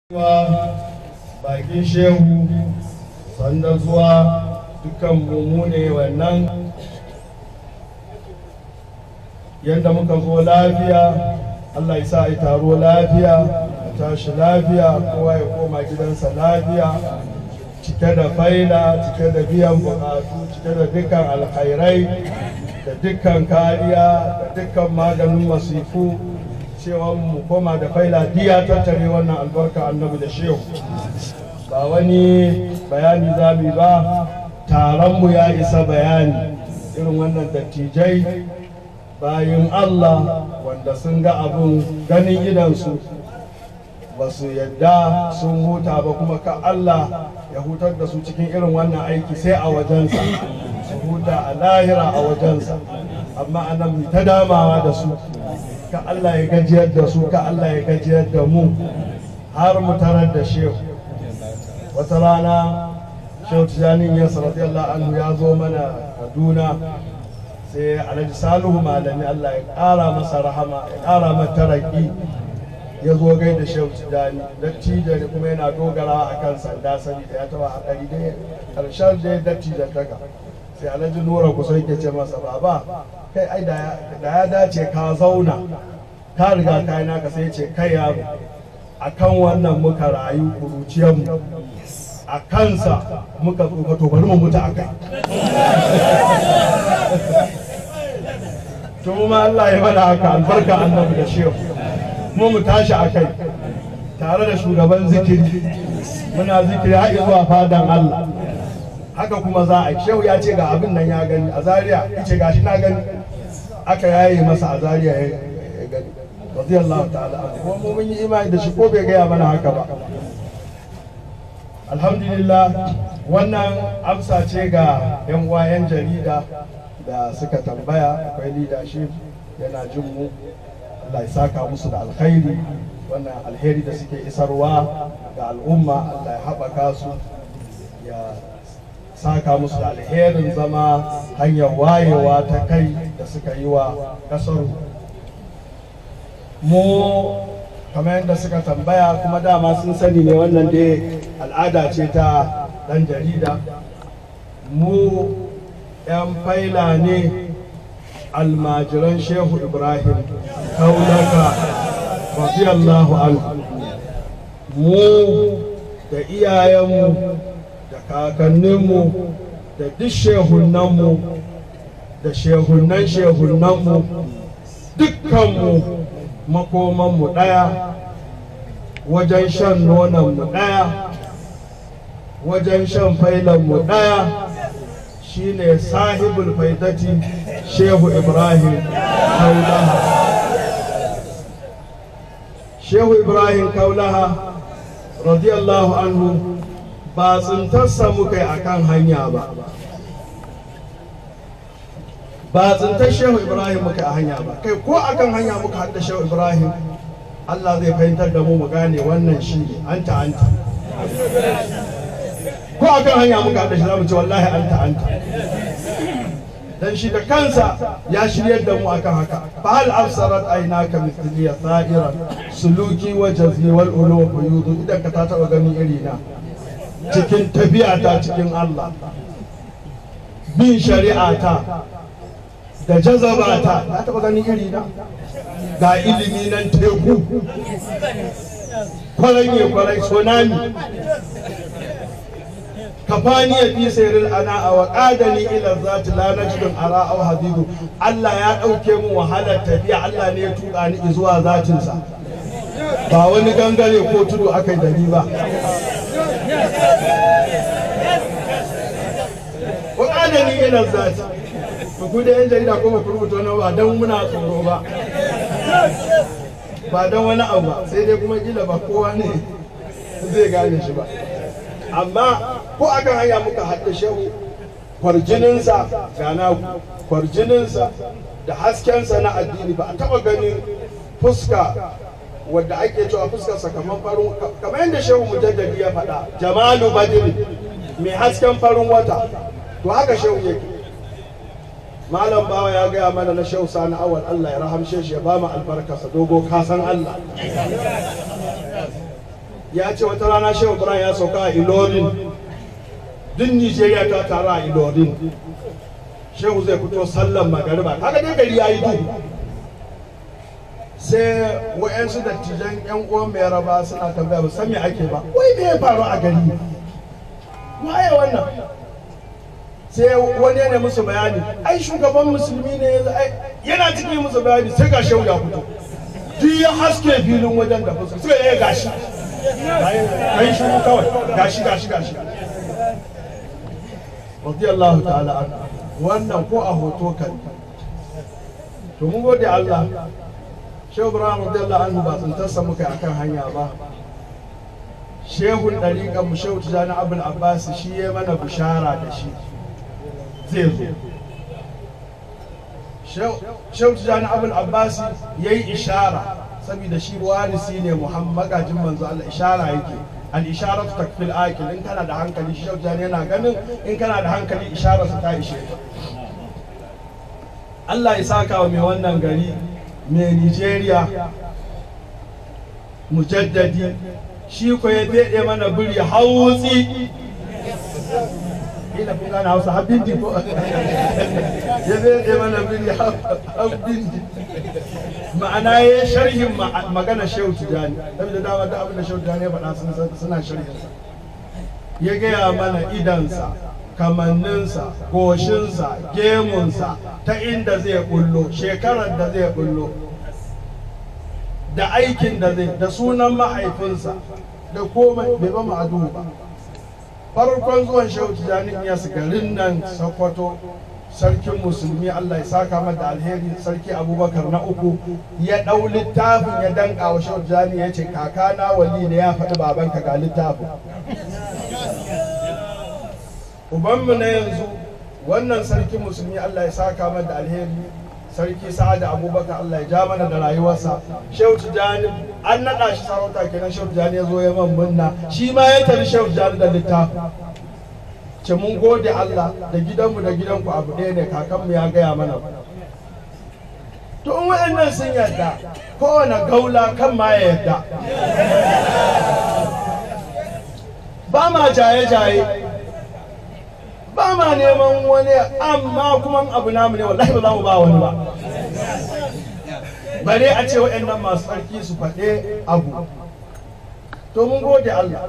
bakin shehu sanda zuwa dukkan mu ne wannan yadda muka zo lafiya allah ya sa a taro lafiya a tashi lafiya kowa ya koma gidansa lafiya cike da faila cike da biyan bukatu cike da dukkan alkhairai da dukkan kariya da dukkan maganin masifu cewa mu koma da faila diya tattare wannan albarka annabi da shehu ba wani bayani za mu ba taronmu ya isa bayani irin wannan dattijai bayan allah wanda sun ga abun ganin idansu ba su yadda sun huta ba kuma ka allah ya hutar da su cikin irin wannan aiki sai a wajensa su huta a lahira a wajensa amma anan mu ta damawa da su ka Allah ya gajiyar da su ka Allah ya gajiyar da mu har mu tarar da shehu wata rana shehu tijanin ya radiyallahu anhu ya zo mana kaduna sai alhaji salihu malami Allah ya ƙara masa rahama ya ƙara masa taraki ya zo gai da shehu tijani dattijo ne kuma yana dogarawa a kan sanda sani da ya taba haɗari dai ƙarshen dai dattijo taka sai alhaji nura kusa yake ce masa baba kai ai da ya dace ka zauna ka riga ka yi naka sai ce kai yaro a kan wannan muka rayu kuruciyarmu a kansa muka tsufa to bari mu mutu a kai to ma Allah ya bada haka albarka annabi da shehu mu mu tashi a kai tare da shugaban zikiri muna zikiri har zuwa fadan Allah haka kuma za a shehu ya ce ga abin nan ya gani a zaria ya ce gashi na gani aka yaye masa a zaria ya gani radiyallahu ta'ala kuma mu mun yi imani da shi ko bai gaya mana haka ba alhamdulillah wannan amsa ce ga yan uwa yan jarida da suka tambaya akwai leadership yana jin mu Allah ya saka musu da alkhairi wannan alheri da suke isarwa ga al'umma Allah ya haɓaka su ya saka musu da alherin zama hanyar wayewa ta kai da suka yi wa ƙasar mu kamar yadda suka tambaya kuma dama sun sani ne wannan dai al'ada ce ta ɗan jarida mu 'yan faila ne almajiran shehu ibrahim kaunaka radiyallahu anhu mu da iyayenmu da kakanninmu da duk shehunanmu da shehunan shehunanmu dukkanmu makomanmu ɗaya wajen shan nonanmu ɗaya wajen shan failanmu ɗaya shine sahibul faidati shehu ibrahim kaulaha shehu ibrahim kaulaha radiyallahu anhu ba tsintarsa muka yi akan hanya ba ba tsintar shehu ibrahim muka a hanya ba kai ko akan hanya muka haɗa shehu ibrahim allah zai fahimtar da mu mu gane wannan shi ne anta anta ko akan hanya muka haɗa shi za mu ce wallahi anta anta dan shi da kansa ya shiryar da mu akan haka fa hal absarat aynaka mithliya sa'iran suluki wa jazmi wal ulu wa yudu idan ka ta taba gani iri na cikin tafiya ta cikin Allah bin shari'a ta da jazaba ta ta taba gani iri na ga ilimi nan teku kwaranye kwarai tsunami kafani ya fi sayril ana a wa qadani ila zati la najdun ara aw habibu Allah ya dauke mu wahalar tafiya Allah ne ya tuka ni zuwa zatinsa ba wani gangare ko tudu akai da ni ba wa qadani ila zati ku da yan jarida kuma ku rubuta wani ba dan muna tsoro ba ba dan wani abu ba sai dai kuma kila ba kowa ne zai gane shi ba amma ko akan hanya muka haɗa shehu kwarjininsa gana kwarjininsa da haskensa na addini ba a taɓa ganin fuska wadda ake cewa fuskarsa kamar farin kamar yadda shehu mujaddadi ya faɗa jamalu badiri mai hasken farin wata to haka shehu yake malam bawa ya gaya mana na shehu sani awal allah ya rahamshe shi ya ba mu albarkarsa dogo kasan allah ya ce wata rana shehu ibrahim ya sauka a ilorin duk nigeria ta taru a ilorin shehu zai fito sallan magariba kaga dai gari ya yi duhu sai wa'yansu dattijan yan uwan mai raba suna tambaya ba san me ake ba wai me ya faru a gari waye wannan sai wani ne musu bayani ai shugaban musulmi ne yanzu ai yana cikin musu bayani sai ga shehu ya fito duk ya haske filin wajen da fuska suka yi gashi kai shi kawai gashi gashi gashi radiyallahu ta'ala an wannan ko a hoto kan to mun gode Allah shehu ibrahim radiyallahu anhu ba tsintarsa muka akan hanya ba shehun ɗariƙan mu shehu tijani abul abbas shi ya mana bishara da shi zai zo shehu tijani abul abbas ya yi ishara saboda shi warisi ne muhammad magajin manzo Allah ishara yake al ishara ta takfil akil in kana da hankali shehu tijani yana ganin in kana da hankali ishara su ta ishe ka Allah ya saka wa mai wannan gari mai Nigeria mujaddadi shi ko ya daɗe mana biri hautsi ina kun gane hausa habindi ko ya daɗe mana biri habindi ma'ana ya yi sharhin magana shehu tijani saboda dama da abin da shehu tijani ya faɗa suna sharhinsa ya gaya mana idansa kamanninsa goshinsa gemunsa ta inda zai bullo shekarar da zai bullo da aikin da zai da sunan mahaifinsa da komai bai ba ma'adu ba farkon zuwan shehu tijjani ya garin nan sokoto sarkin musulmi allah ya saka mata alheri sarki abubakar na uku ya ɗau littafin ya danka wa shehu tijjani ya ce kakana wali ne ya faɗi babanka ga littafin ubanmu na yanzu wannan sarkin musulmi allah ya saka mata alheri sarki sa'ad abubakar allah ya ja mana da rayuwarsa shehu tijjani an naɗa shi sarauta kenan shehu tijjani ya zo ya man munna shi ma ya tari shehu tijjani da littafi ce mun gode allah da gidanmu da gidanku abu ɗaya ne kakanmu ya gaya mana to in waɗannan sun yarda kowane gaula kan ma ya yarda ba ma jaye-jaye ba ma neman wani amma kuma abu namu ne wallahi ba za mu ba wani ba bare a ce waɗannan masu tsarki su faɗe abu to mun gode Allah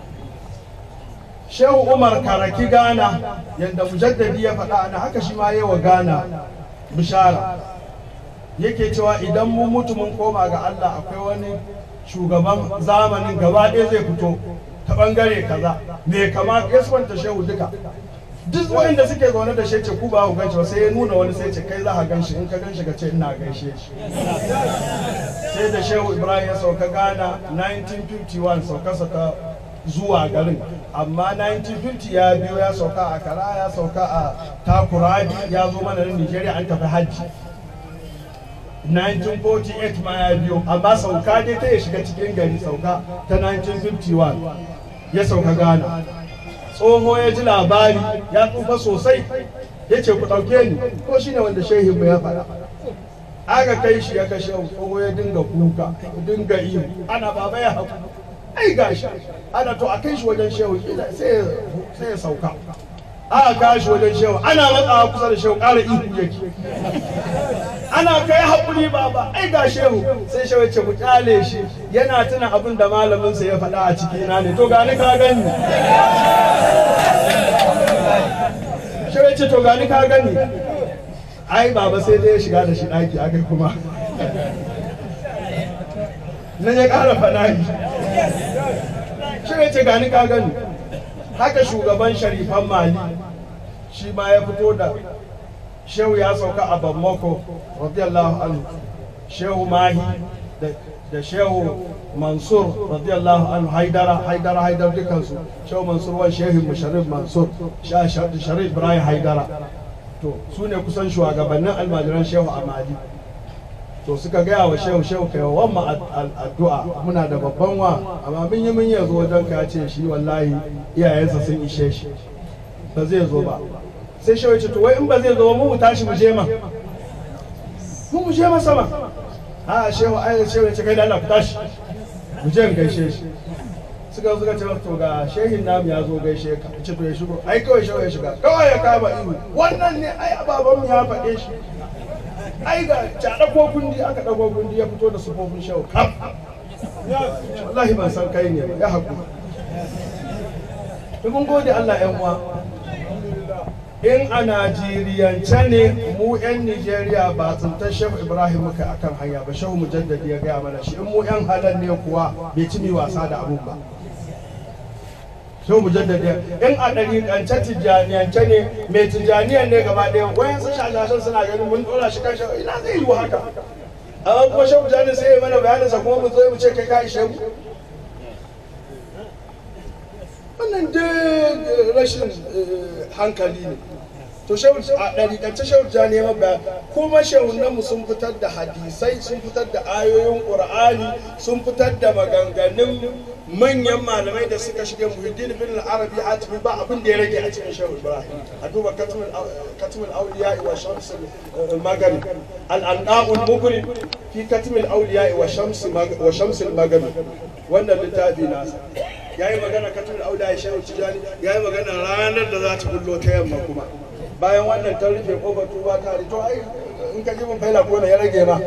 Shehu Umar Karaki Gana yadda mujaddadi ya faɗa ana haka shi ma yi wa Gana bishara yake cewa idan mun mutu mun koma ga Allah akwai wani shugaban zamanin gaba ɗaya zai fito ta ɓangare kaza me kama ya shehu duka duk wanda suke zaune da shi ce ku ba ku ganshi ba sai ya nuna wani sai ce kai za ka ganshi in ka ganshi ka ce ina gaishe shi sai da shehu ibrahim ya sauka ghana 1951 saukarsa ta zuwa garin amma 1950 ya biyo ya sauka a kara ya sauka a takuradi ya zo mana na nigeria an tafi hajji 1948 ma ya biyo amma sauka dai ta ya shiga cikin gari sauka ta 1951 ya sauka ghana tsoho ya ji labari ya tsufa sosai ya ce ku ɗauke ni ko shi ne wanda shehin ya faɗa aka kai shi ya kashe tsoho ya dinga kuka dinga iyo ana baba ya haku ai gashi ana to a kai shi wajen shehu sai ya sauka aka kai shi wajen shehu ana matsawa kusa da shehu ƙara ihu yake ana kai haƙuri baba ai ga shehu sai shehu ya ce mu kyale shi yana tuna abin da malaminsa ya faɗa a cikina ne to gani ka gani shehu ya ce to gani ka gani ai baba sai dai ya shiga da shi ɗaki aka kuma nan ya ƙara faɗa shi shehu ya ce gani ka gani haka shugaban sharifan mali shi ma ya fito da shehu ya sauka a bamako radiyallahu anhu shehu mahi da shehu mansur radiyallahu anhu haidara haidara haidar dukansu shehu mansur wani shehu musharif mansur sharif ibrahim haidara to su ne kusan shugabannin almajiran shehu amadi to suka gaya wa shehu shehu kai wa wamma addu'a muna da babban wa amma mun yi mun yanzu wajen ka ce shi wallahi iyayensa sun ishe shi ba zai zo ba sai shawai ce to wai in ba zai zo mu tashi mu je ma mu mu je ma sama a shehu ai shehu ce kai da Allah ku tashi mu je gaishe shi suka suka ce to ga shehin namu ya zo gaishe ka ce to ya shigo ai kawai shehu ya shiga kawai ya kama ihu wannan ne ai ababan mu ya faɗe shi ai ga ta ɗauko kundi aka ɗauko kundi ya fito da sufofin shehu kaf wallahi ban san kai ne ba ya haƙuri mun gode Allah yan uwa in a Najeriyance ne mu 'yan Nijeriya ba tsintar Shehu Ibrahim muka akan hanya ba Shehu Mujaddadi ya gaya mana shi in mu 'yan halal ne kuwa bai ci mi wasa da abun ba Shehu Mujaddadi in a ɗariƙance Tijjaniyance ne mai Tijjaniyan ne gaba ɗaya wayan sun shashashan suna ganin mun ɗora shi kan Shehu ina zai yi haka amma kuma Shehu Mujaddadi sai ya mana bayaninsa kuma mu zo mu ce kai ka ishe mu wannan duk rashin hankali ne to a ɗariƙance shauja ne ba kuma shehunanmu sun fitar da hadisai sun fitar da ayoyin ƙur'ani sun fitar da maganganun manyan malamai da suka shige muhiddin bin arabi hatimi ba abin da ya rage a cikin shehu ibrahim a duba katimul auliya wa shamsul magani al-anqa'ul mukrim fi katimul auliya wa shamsul magani wannan littafi nasa ya yi magana katul auda ya shehu tijani ya yi magana ranar da za ta bullo ta yamma kuma bayan wannan ta rufe kofar tuba ta to ai in ka ji mun faila ko ya rage ma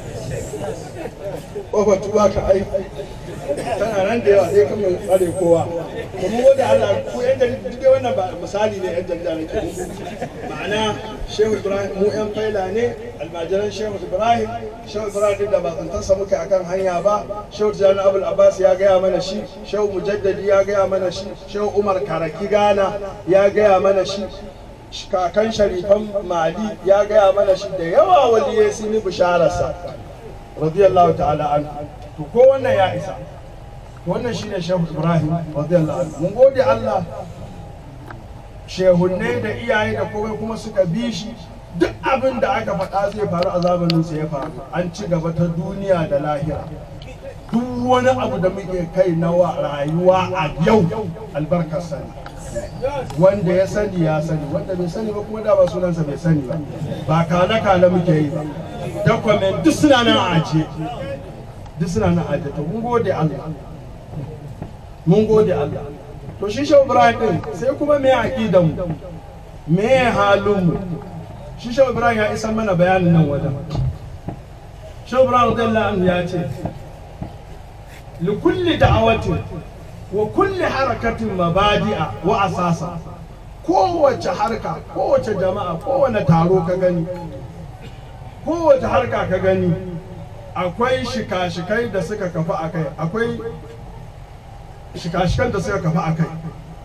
kofar tuba ka ai tana nan da yawa sai kan mai tsare kowa to mu gode Allah ku yan jarida duk wannan ba misali ne yan jarida ne ke ma'ana Shehu Ibrahim mu yan faila ne almajiran Shehu Ibrahim Shehu Ibrahim duk da ba tsantansa muke akan hanya ba Shehu Jani Abul Abbas ya gaya mana shi Shehu Mujaddadi ya gaya mana shi Shehu Umar Karaki Gana ya gaya mana shi kakan sharifan Mali ya gaya mana shi da yawa waliyai sun yi bishararsa radiyallahu ta'ala an to ko wannan ya isa wannan shine Shehu Ibrahim radiyallahu anhu mun gode Allah shehunne da iyaye da komai kuma suka bi shi duk abin da aka faɗa zai faru a zamanin sa ya faru an ci gaba ta duniya da lahira duk wani abu da muke kai na rayuwa a yau albarkar sani wanda ya sani ya sani wanda bai sani ba kuma da ba sunansa bai sani ba ba kale kale muke yi ba dakwamen duk suna nan a ajiye duk suna nan a ajiye to mun gode Allah mun gode Allah to shi shau Ibrahim din sai kuma me aqidan mu me halin mu shi shau Ibrahim ya isa mana bayanin nan wajen shau Ibrahim radiyallahu anhu ya ce li kulli da'awatin wa kulli harakatin mabadi'a wa asasa kowace harka kowace jama'a kowane taro ka gani kowace harka ka gani akwai shika-shikai da suka kafa a kai akwai shika-shikan da suka kafa a kai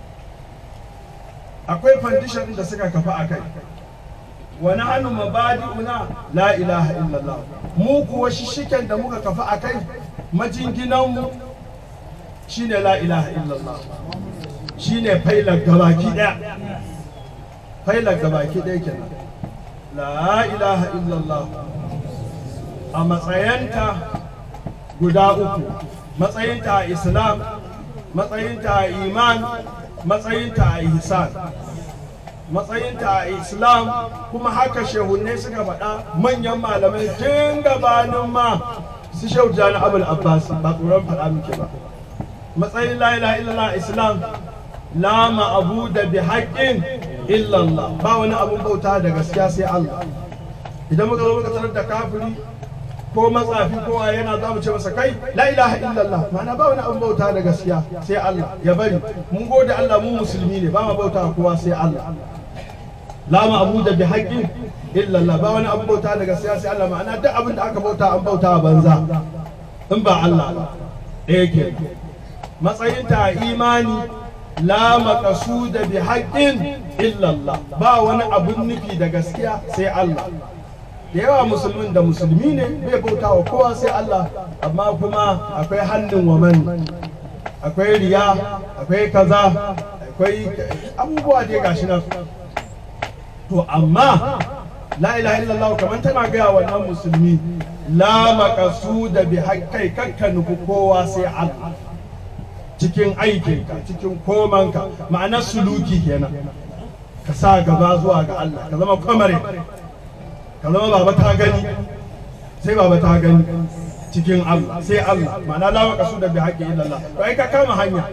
akwai fandishan da suka kafa a kai wani hannu mabadi'una la ilaha illallah mu kuwa shishiken da muka kafa a kai majinginanmu shine la ilaha illallah shine failar gabaki daya failar gabaki daya kenan la ilaha illallah a matsayanta guda uku matsayinta a islam matsayinta a iman matsayinta a ihsan matsayinta a islam kuma haka shehunne suka faɗa manyan malamai tun gabanin ma su shehu jani abul abbas ba tsoron faɗa muke ba matsayin la ilaha illallah islam la ma'abuda bi haqqin illallah ba wani abun bauta da gaskiya sai Allah idan muka zo muka tarar da kafiri ko matsafi ko a yana za mu ce masa kai la ilaha illallah ma'ana ba wani abun bauta da gaskiya sai Allah ya bari mun gode Allah mu musulmi ne ba ma bauta kowa sai Allah la ma'abuda bi haqqin illallah ba wani abun bauta da gaskiya sai Allah ma'ana duk abin da aka bauta an bauta banza in ba Allah ba ɗaya ke matsayinta a imani la maqasuda bi haqqin illallah ba wani abun nufi da gaskiya sai Allah da yawa musulmin da musulmi ne bai bauta wa kowa sai Allah amma kuma akwai hannun wa man akwai riya akwai kaza akwai abubuwa dai gashi nan to amma la ilaha illallah kamar tana gaya wannan musulmi la maqasuda bi haqqai kakka nufi kowa sai Allah cikin aikinka cikin komanka ma'anar suluki kenan ka sa gaba zuwa ga Allah ka zama kwamare ka zama baba ta gani sai baba ta gani cikin Allah sai Allah ma'ana la maqsu da bi haqqi illallah to ai ka kama hanya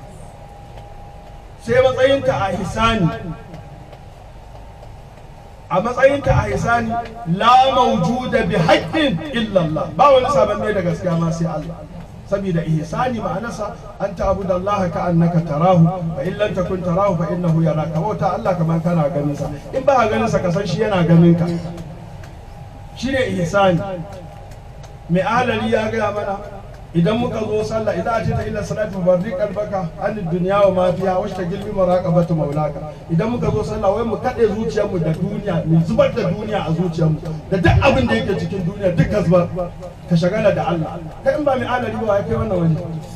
sai matsayinta a hisani a matsayinta a hisani la mawjuda bi haqqin illallah ba wani sabon ne da gaskiya ma sai Allah saboda ihsani ma'anarsa an ta'budu Allah ka annaka tarahu fa in lam takun tarahu fa innahu yaraka bauta Allah kamar kana ganin sa in ba ka ganin sa ka san shi yana ganin ka shine ihsani mai ahalari ya gaya mana idan muka zo sallah idan a ce ta ila salatu barri kalbaka an duniya wa ma fiha wa ta gilbi maraqabatu maulaka idan muka zo sallah wai mu kade zuciyarmu da duniya mu zubar da duniya a zuciyarmu da duk abin da yake cikin duniya duk ka zubar ka shagala da Allah kai in ba mai ahalari ba ya kai wannan wani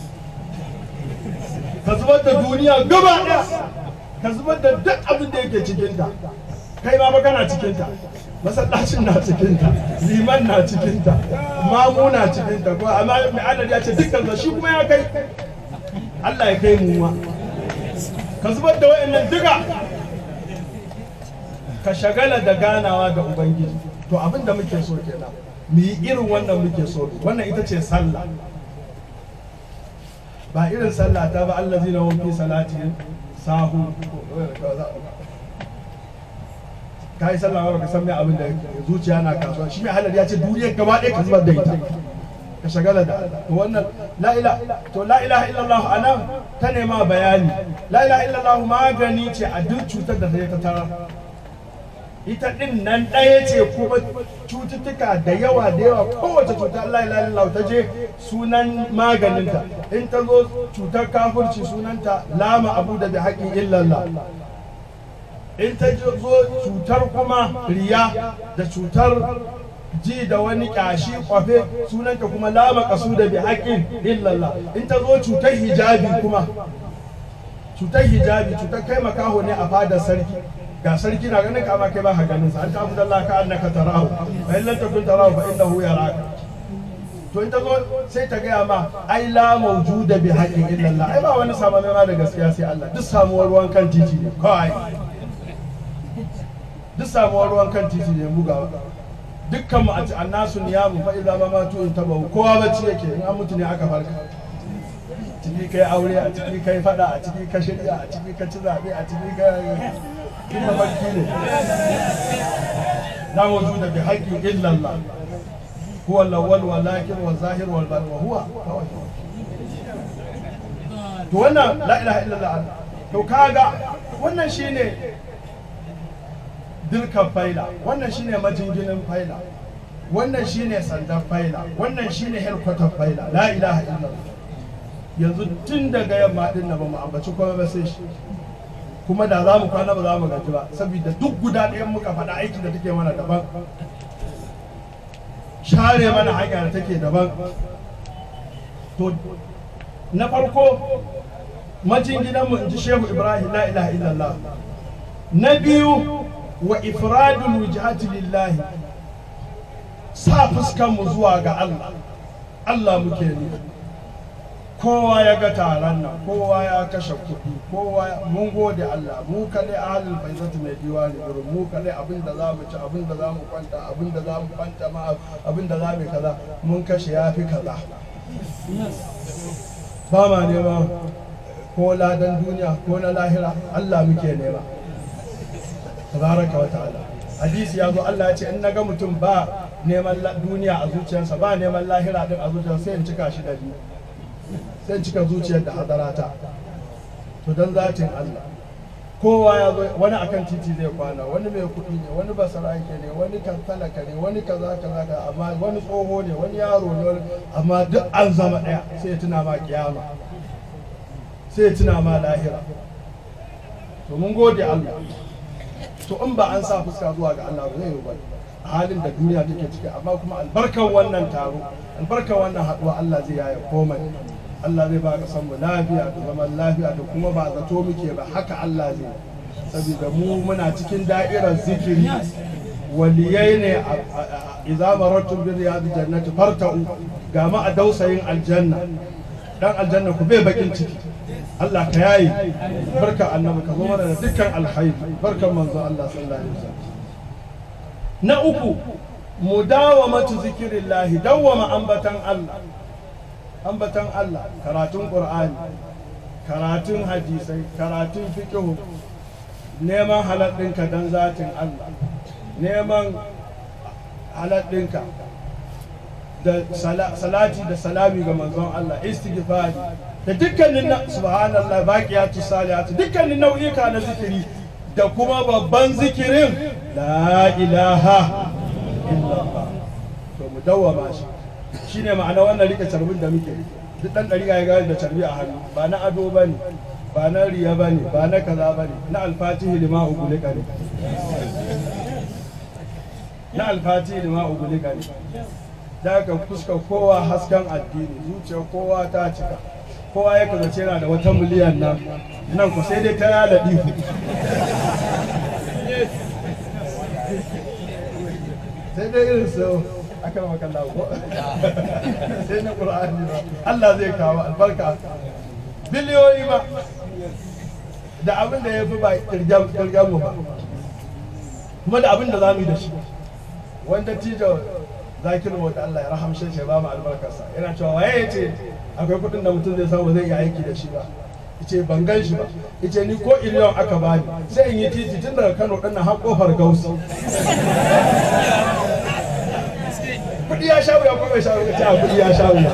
ka zubar da duniya gaba daya ka zubar da duk abin da yake cikin ta kai ma ba kana cikin ta masallacin na cikinta liman na cikinta mamu na cikinta ko amma mai adadi ya ce dukkan shi kuma ya kai Allah ya kai mu ma ka zubar da wayannan duka ka shagala da ganawa da ubangiji to abin da muke so kenan mu yi irin wannan muke so wannan ita ce sallah ba irin sallah ta ba Allah zina fi salatin sahu ka yi sallah ba ka san me abin da zuciya na kasuwa shi mai halar ya ce duniyar gaba ɗaya ka zubar da ita ka shagala da to wannan la ilaha to la ilaha illallah anan ta nema bayani la ilaha illallah magani ce a duk cutar da ta tara ita din nan ɗaya ce kuma cututtuka da yawa da yawa kowace cuta la ilaha illallah ta je sunan maganinta in ta zo cutar kafirci sunanta lama abu da bi haƙin illallah in ta zo cutar kuma riya da cutar ji da wani ƙyashi kwafe sunanta kuma lama kasu da bi haƙin illallah in ta zo cutar hijabi kuma cutar hijabi cutar kai makaho ne a fadar sarki ga sarki na ganin kama kai ba ka ganin sa an ta abu Allah ka annaka tarahu fa in lam takun tarahu fa innahu yaraka to in ta zo sai ta gaya ma ai la mawjuda bi haqqin illallah ai ba wani sabon ma da gaskiya sai Allah duk samuwar ruwan kan titi ne kawai duk samuwar ruwan kan titi ne bugawa dukkan mu a ci annasu niyamu fa idza ma matu in tabahu kowa bacci yake in an mutu ne aka farka ciki kai aure a ciki kai fada a ciki ka shirya a ciki ka ci zabe a ciki ka kin mafarki ne la wujuda bi haqqin illa Allah huwa al-awwal wal akhir wal zahir wal batin wa huwa to wannan la ilaha illallah to kaga wannan shine dirkan faila wannan shine majinginin faila wannan shine sandan faila wannan shine helkwatar faila la ilaha illallah yanzu tun daga yamma din na ba mu ambaci kuma ba sai shi kuma da za mu kwana ba za mu gaji ba saboda duk guda ɗayan muka faɗa aiki da take mana daban share mana hanya da take daban to na farko majinginanmu in ji shehu ibrahim la ilaha illallah na biyu wa ifradul wujhati lillahi sa fuskan mu zuwa ga Allah Allah muke ne kowa ya ga taron nan kowa ya kashe kuɗi kowa mun gode Allah mu kadai ahlul faizatu mai diwani gurin mu kadai abin da za mu ci abin da za mu kwanta abin da za mu kwanta ma abin da za mu kaza mun kashe ya fi kaza ba ma nema ko ladan duniya ko na lahira Allah muke nema tabaraka wa ta'ala hadisi ya zo Allah ya ce in naga mutum ba neman duniya a zuciyarsa ba neman lahira din a zuciyarsa sai in cika shi da biyu sai in cika zuciyar da hadarata to dan zatin Allah kowa ya zo wani akan titi zai kwana wani mai kuɗi ne wani basarake ne wani talaka ne wani kaza kaza ka amma wani tsoho ne wani yaro ne amma duk an zama ɗaya sai ya tuna ma kiyama sai ya tuna ma lahira to mun gode Allah to in ba an sa fuska zuwa ga Allah ba zai yi ba a halin da duniya take ciki amma kuma albarkan wannan taro albarkan wannan haɗuwa Allah zai yaya komai Allah zai ba ka san mu lafiya da zaman lafiya da kuma ba zato muke ba haka Allah zai saboda mu muna cikin da'irar zikiri waliyai ne idza marattum bi riyadi jannati farta'u ga ma a dausayin aljanna dan aljanna ku bai bakin ciki Allah ka yayi barka annabi ka zo mana da dukkan alhairi barkan manzo Allah sallallahu alaihi wasallam na uku mudawamatu zikirillahi dawwama ambatan Allah ambatan Allah karatun Qur'ani karatun hadisai karatun fiqh neman halal ɗinka don zatin Allah neman halal ɗinka da salati da salami ga manzon Allah istighfari da dukkanin na subhanallah baqiyatu salihatu dukkanin nau'ika na zikiri da kuma babban zikirin la ilaha illallah to mu dawwama shi shine ma'ana wannan rike carbin da muke duk dan dari ya gani da carbi a hannu ba na ado bane ba na riya bane ba na kaza bane na alfatihi lima ugulika ne na alfatihi lima ugulika ne da ka fuskar kowa hasken addini zuciyar kowa ta cika kowa ya kazace yana da wata miliyan nan nan ku sai dai ta yada ihu sai dai irin su aka maka lawo sai na qur'ani ba Allah zai kawo albarka biliyoyi ba da abin da ya fi ba kirgen mu ba kuma da abin da za mu yi da shi wanda tijo zakiru mu da Allah ya rahamshe shi ba mu albarkarsa yana cewa waye ya ce akwai kuɗin da mutum zai samu zai iya aiki da shi ba ice ban gan shi ba ice ni ko iliyon aka bani sai in yi titi tun daga Kano ɗin har kofar Gausi kuɗi ya sha wuya ko bai sha wuya ta kuɗi ya sha wuya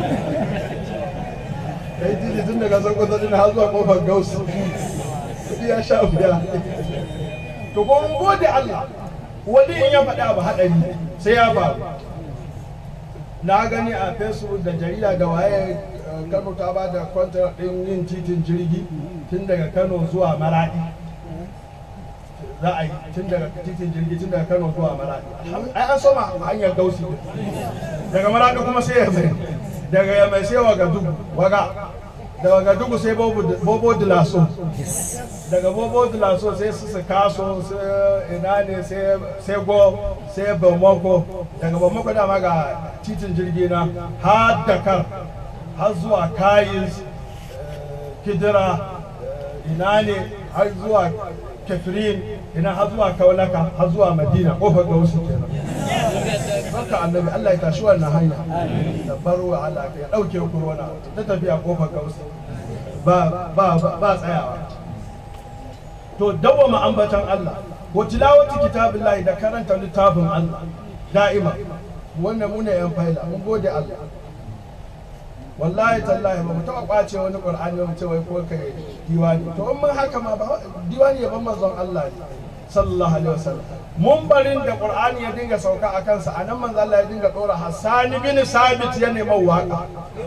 kai titi tun daga Sokoto ɗin har zuwa kofar Gausi kuɗi ya sha wuya to ko mun gode Allah wani in ya faɗa ba haɗari sai ya faru na gani a facebook da jarida da waye kano ta ba da kwantar ɗin yin titin jirgi tun daga kano zuwa maradi za a yi tun daga titin jirgi tun daga kano zuwa maradi ai an soma hanyar gausi daga maradi kuma sai ya mai daga ya mai sai waga dugu waga daga dugu sai bobo dilaso daga bobo dilaso sai su su kaso sai ina ne sai go sai bamako daga bamako dama ga titin jirgi na har dakar har zuwa kayis kidira ina ne har zuwa kafirin ina har zuwa kaulaka har zuwa madina kofar ga wasu kenan haka annabi Allah ya tashi wannan hanya da baro Allah ya dauke corona ta tafiya kofar ga wasu ba ba ba tsayawa to dawama ambatan Allah wa tilawati kitabillahi da karanta littafin Allah da'ima wannan mu ne yan faila mun gode Allah wallahi tallahi ba mu taɓa ƙwace wani ƙur'ani mu ce wai ko kai diwani to in mun haka ma ba diwani ya ban manzon Allah ne sallallahu alaihi wasallam mun barin da ƙur'ani ya dinga sauka a kansa a nan manzon Allah ya dinga ɗora Hassan bin Sabit ya nema waka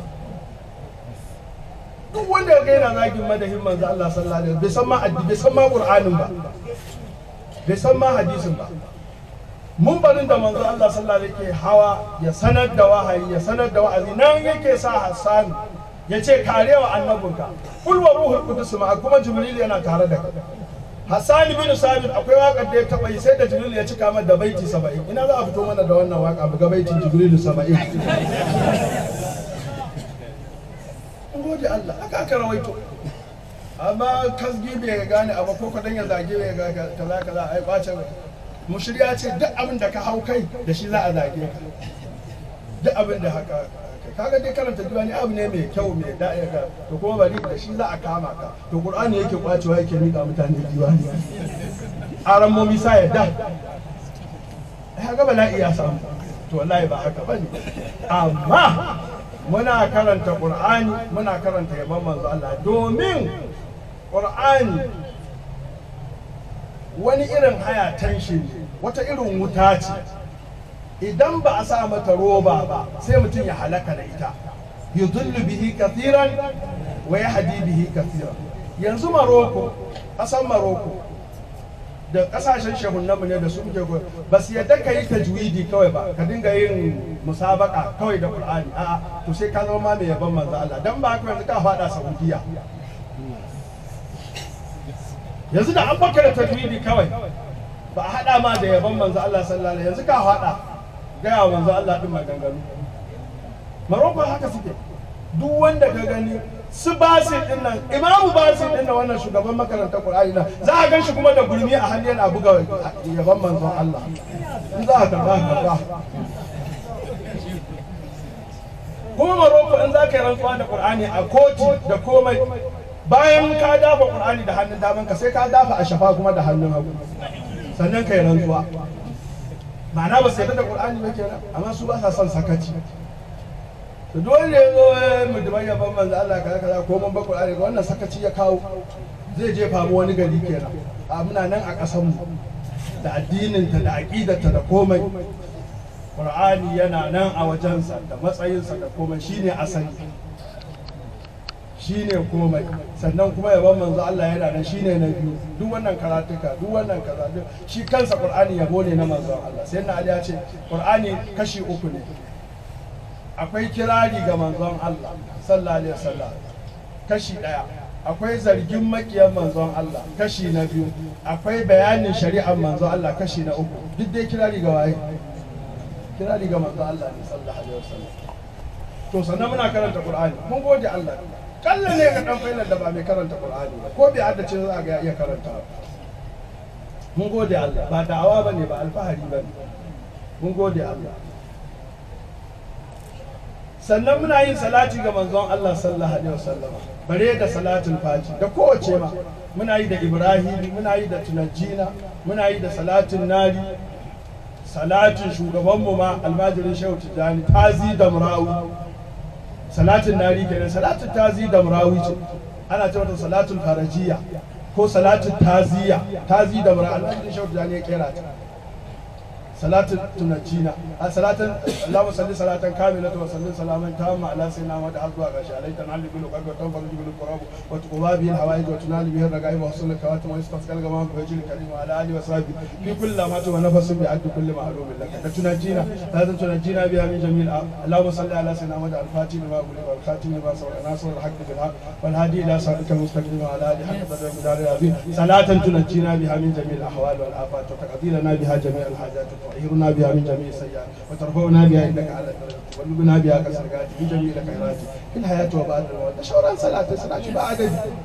duk wanda ya gaina zagin madahin manzon Allah sallallahu alaihi wasallam bai san ma bai san ma ƙur'anin ba bai san ma hadisin ba mun barin da manzo Allah sallallahu alaihi yake hawa ya sanar da wahayi ya sanar da wa'azi nan yake sa Hassan ya ce karewa annabinka kul wa ruhul qudus ma kuma jibril yana tare da kai Hassan bin Sabit akwai wakar da ya taba yi sai da jibril ya cika mata da baiti 70 ina za a fito mana da wannan waka buga baitin jibril 70 gode Allah aka aka rawaito amma kasgi bai gane abu ko kadan ya zage bai ga kaza kaza ai kwace mushriya ce duk abin da ka hau kai da shi za a zage ka duk abin da haka kaga dai karanta diwani abu ne mai kyau mai da'i ga to kuma bari da shi za a kama ka to qur'ani yake kwacewa yake mika mutane diwani aran momi sa yadda haka bala'i ya samu to wallahi ba haka bane amma muna karanta qur'ani muna karanta yaban manzo Allah domin qur'ani wani irin haya tanshi ne wata irin wuta ce idan ba a sa mata roba ba sai mutum ya halaka da ita yudullu bihi kathiran wa yahdi bihi kathiran yanzu maroko ƙasar maroko da ƙasashen shehunanmu ne da su muke goyi ba su yadda ka yi tajwidi kawai ba ka dinga yin musabaka kawai da qur'ani a'a to sai ka zama mai yaban manzo Allah dan ba haka yanzu ka faɗa saudiya yanzu da an baka da tajwidi kawai ba a haɗa ma da yaban manzo Allah sallallahu alaihi yanzu ka haɗa gaya wa manzo Allah din maganganu Maroko haka suke duk wanda ka gani su basi din nan imamu basi din nan wannan shugaban makarantar qur'ani nan za a gan shi kuma da gurmi a hannu yana buga yaban manzon Allah in za a karba karba kuma maroko in za ka yi rantsuwa da qur'ani a koti da komai bayan ka dafa qur'ani da hannun daman ka sai ka dafa a shafa kuma da hannun hagu sannan ka yi rantsuwa ma'ana ba su yarda da qur'ani ba kenan amma su ba sa son sakaci to dole ya zo mu da bayan ban manzo Allah kaza kaza ko mun ba qur'ani ga wannan sakaci ya kawo zai jefa mu wani gari kenan a muna nan a ƙasar mu da addinin ta da aqidarta da komai qur'ani yana nan a wajensa da matsayinsa da komai shine asali shine komai sannan kuma yaban manzo Allah yana nan shine na biyu duk wannan karatuka duk wannan kaza duk shi kansa qur'ani yabo ne na manzo Allah sai na Ali ya ce qur'ani kashi uku ne akwai kirari ga manzon Allah sallallahu alaihi wasallam kashi daya akwai zargin makiyan manzon Allah kashi na biyu akwai bayanin shari'ar manzon Allah kashi na uku duk dai kirari ga waye kirari ga manzon Allah ne sallallahu alaihi wasallam to sannan muna karanta qur'ani mun gode Allah kalla ne ga dan failan da ba mai karanta qur'ani ba ko bai haddace za a ga iya karanta mun gode Allah ba da'awa bane ba alfahari bane mun gode Allah sannan muna yin salati ga manzon Allah sallallahu alaihi wasallam bare da salatul fati da kowace ma muna yi da Ibrahim muna yi da tunajjina muna yi da salatin nari salatin shugabanmu ma almajirin shehu tijjani tazi da murawi salatin nari kenan salatin tazi da murawi ce ana ce mata salatul farajiya ko salatin taziya tazi da murawi almajirin shehu tijjani ya kera ta salatin tunajjina a salatin Allahumma salli salatan kamilatan wa sallim salaman tamma ala sayyidina Muhammad har zuwa gashi alaika na alibi lokal wa tanfa bil qurab wa tuqba bihi hawaij wa tunali bihi ragaib wa husul kawatim wa istasqal gama bi wajhil karim wa ala alihi wa sahbihi fi kulli lamatu wa nafasin bi addi kulli ma'lumin lak da tunajjina salatin tunajjina biha min jamil Allahumma salli ala sayyidina Muhammad al-fatih wa qul wal khatim wa sawra nasr al-haqq bil haqq wal hadi ila siratal mustaqim wa ala alihi haqq qadri wa qadri azim salatan tunajjina biha min jamil al-ahwal wal afat wa taqdirana biha jami' al-hajat وتطهرنا بها من جميع السيئات وترفعنا بها انك على الدرجه وتبلغنا بها كسرقات في جميع الخيرات في الحياه وبعد الموت شورا صلاه صلاه بعد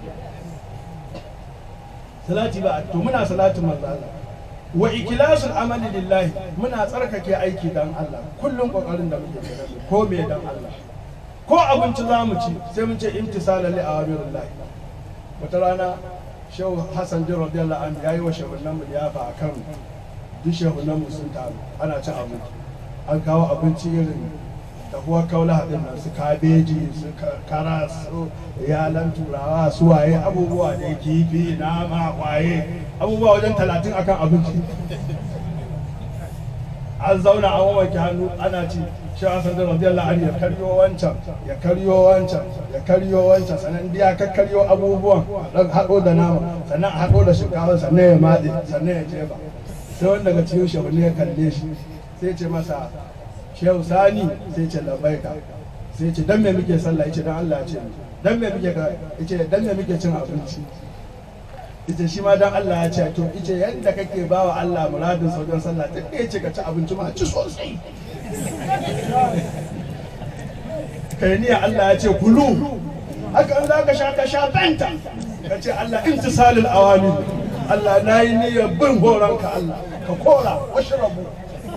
salati ba to muna salatin manzo Allah wa ikilasul amali lillahi muna tsarkake aiki dan Allah kullum kokarin da muke kenan ko me dan Allah ko abinci za mu ci sai mun ce imtisala li awamirillah wata rana shehu Hassan bin radiyallahu anhu yayi wa shehunan mu liyafa akan duk shehunan mu sun taru ana cin abinci an kawo abinci irin dahuwar kaula haɗin nan su kabeji su kara su yalan turawa su waye abubuwa da kifi nama waye abubuwa wajen talatin akan abinci an zauna an wanke hannu ana ci shi a sandar radiyallahu anhu ya karyo wancan ya karyo wancan ya karyo wancan sannan biya ka karyo abubuwan dan haɗo da nama sannan a haɗo da shinkafa sannan ya matse sannan ya jefa sai wanda daga cikin shehu ne ya kalle shi sai ce masa shehu sani sai ce labaika sai ce dan me muke sallah yace dan Allah ya ce dan me muke ka yace dan me muke cin abinci yace shi ma dan Allah ya ce to yace yanda kake bawa Allah muradin sauran sallah ta yace ka ci abinci ma ci sosai kai ni Allah ya ce kulu haka an zaka sha ka sha banta ka ce Allah intisalul awami Allah na yi niyyar bin horonka Allah ka kora washrabu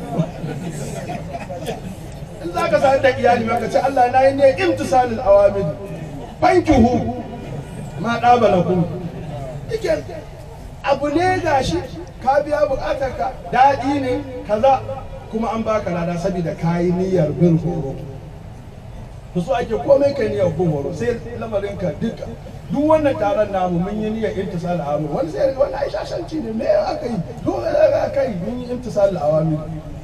in za ka sami da iyali ma ka ce Allah na yi ne imtisalul awamin fankihu ma ɗaba na kun yake abu ne gashi ka biya buƙatar ka daɗi ne kaza kuma an baka lada saboda ka yi niyyar bin horo to so ake komai kai niyyar bin horo sai lamarin ka duka duk wannan taron namu mun yi niyyar imtisal awamin wani sai wani ai shashanci ne me aka yi to aka yi mun yi imtisal awamin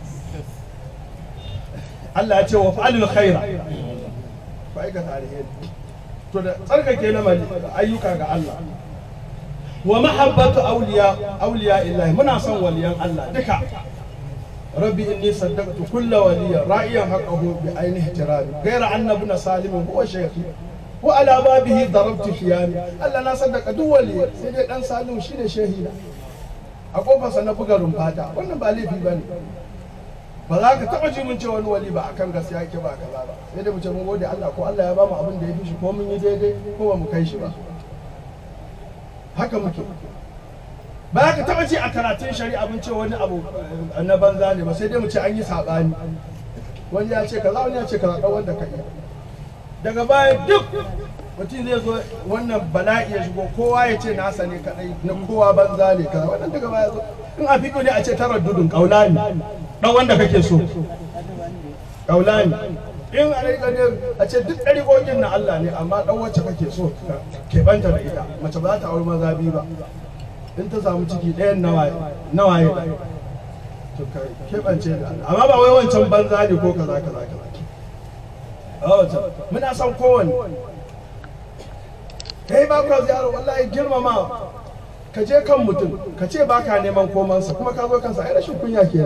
Allah ya ce wa fa'alul khaira ku aikata alheri to da tsarkake na mali ayyuka ga Allah wa mahabbatu awliya awliya illahi muna son waliyan Allah duka rabbi inni saddaqtu kulla waliya ra'iyan haqqahu bi aini ihtirabi ghayra anna ibn salim huwa shaykhi wa ala babihi darabtu khiyami Allah na saddaka duk waliya sai dai dan salim shine shehina a kofarsa na buga rumfata wannan ba laifi bane ba za ka taɓa ji mun ce wani wali ba akan gaskiya yake ba kaza ba sai dai mu ce mun gode Allah ko Allah ya ba mu abin da ya fi shi ko mun yi daidai ko ba mu kai shi ba haka muke ba za ka taɓa ji a karatun shari'a mun ce wani abu eh, na banza ne ba sai dai mu ce an yi saɓani wani ya ce kaza wani ya ce kaza ɗan wanda ka iya daga baya duk mutum zai zo wannan bala'i ya shigo kowa ya ce nasa ne kadai na kowa banza ne kaza wannan daga baya zo in a fito ne a ce tarar dudun kaula ne dan wanda kake so kaula ne in a rika ne a ce duk ɗariƙoƙin na Allah ne amma dan wacce kake so ka keɓanta da ita mace ba za ta auri maza biyu ba in ta samu ciki ɗayan nawaye nawaye to ka keɓance da Allah amma ba wai wancan banza ne ko kaza kaza kaza wancan muna son kowanne kai ba ka ziyara wallahi girmama ka je kan mutum ka ce ba ka neman komansa kuma ka zo kansa ai rashin kunya ke